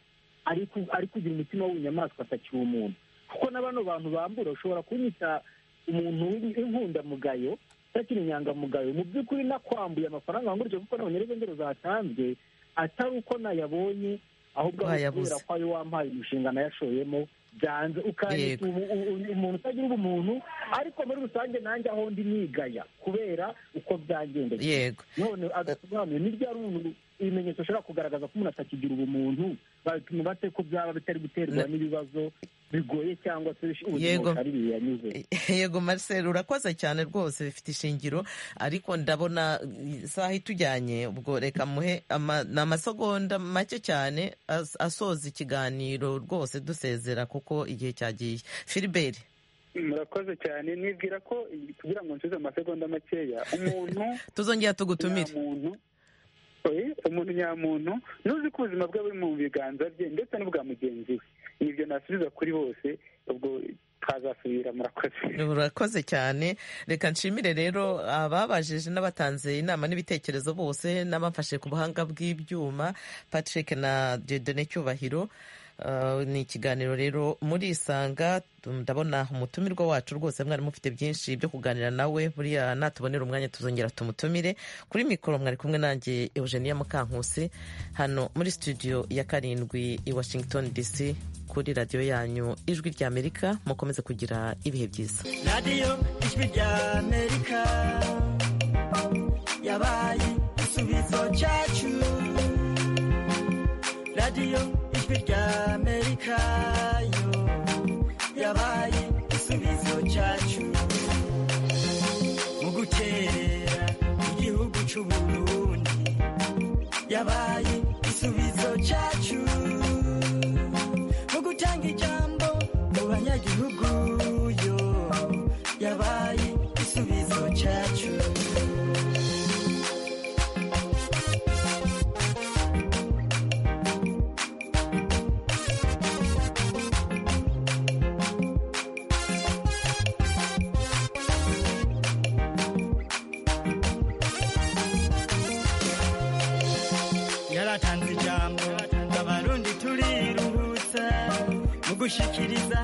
ari kugira umutima w'ubunyamaswa atakiri umuntu kuko na bano bantu bambura ushobora kunyita umuntu w'inkundamugayo utakiri inyangamugayo mu by'ukuri nakwambuye amafaranga wangurije kuko nta bunyarwengero zatanzwe atari uko nayabonye ahubwo kubera ko ayo wampaye umushinga nayashoyemo byanze ukandika umuntu utagira ubumuntu ariko muri rusange nanjye aho ndi nigaya kubera uko byagendeye yego none agasobanuye ni ryari umuntu ibimenyetso bishobora kugaragaza ko umuntu atakigira ubumuntu babipima bate ko byaba bitari guterwa n'ibibazo bigoye cyangwa se ubuzima bwari yanyuze yego marcel urakoze cyane rwose bifite ishingiro ariko ndabona isaha itujyanye ubwo reka muhe ni amasegonda make cyane asoza ikiganiro rwose dusezera kuko igihe cyagiye filiberi murakoze cyane nibwira ko kugira ngo nsubize amasegonda makeya umuntu tuzongera tugutumire umuntu nyamuntu n'uzi ko ubuzima bwe buri mu biganza bye ndetse n'ubwa mugenzi we nibyo nasubiza kuri bose ubwo twazasubira murakoze murakoze cyane reka nshimire rero ababajije n'abatanze inama n'ibitekerezo bose n'abafashe ku buhanga bw'ibyuma patrick na dedone cyubahiro ni ikiganiro rero muri isanga ndabona umutumirwa wacu rwose mwari mufite byinshi byo kuganira nawe buriya natubonera umwanya tuzongera tumutumire kuri mikoro mwari kumwe nanjye eugenia mukankusi hano muri studio ya karindwi i washington dc kuri radiyo yanyu ijwi ry'amerika mukomeze kugira ibihe byiza radiyo ijwi ry'amerika yabaye igisubizo cyacu radiyo ijwi ry'amerika yo yabaye igisubizo cyacu mu gukerera igihugu cy'u burundi yabaye igisubizo cyacu mu gutanga ijambo mu banyagihugu yo yabaye igisubizo cyacu gushikiriza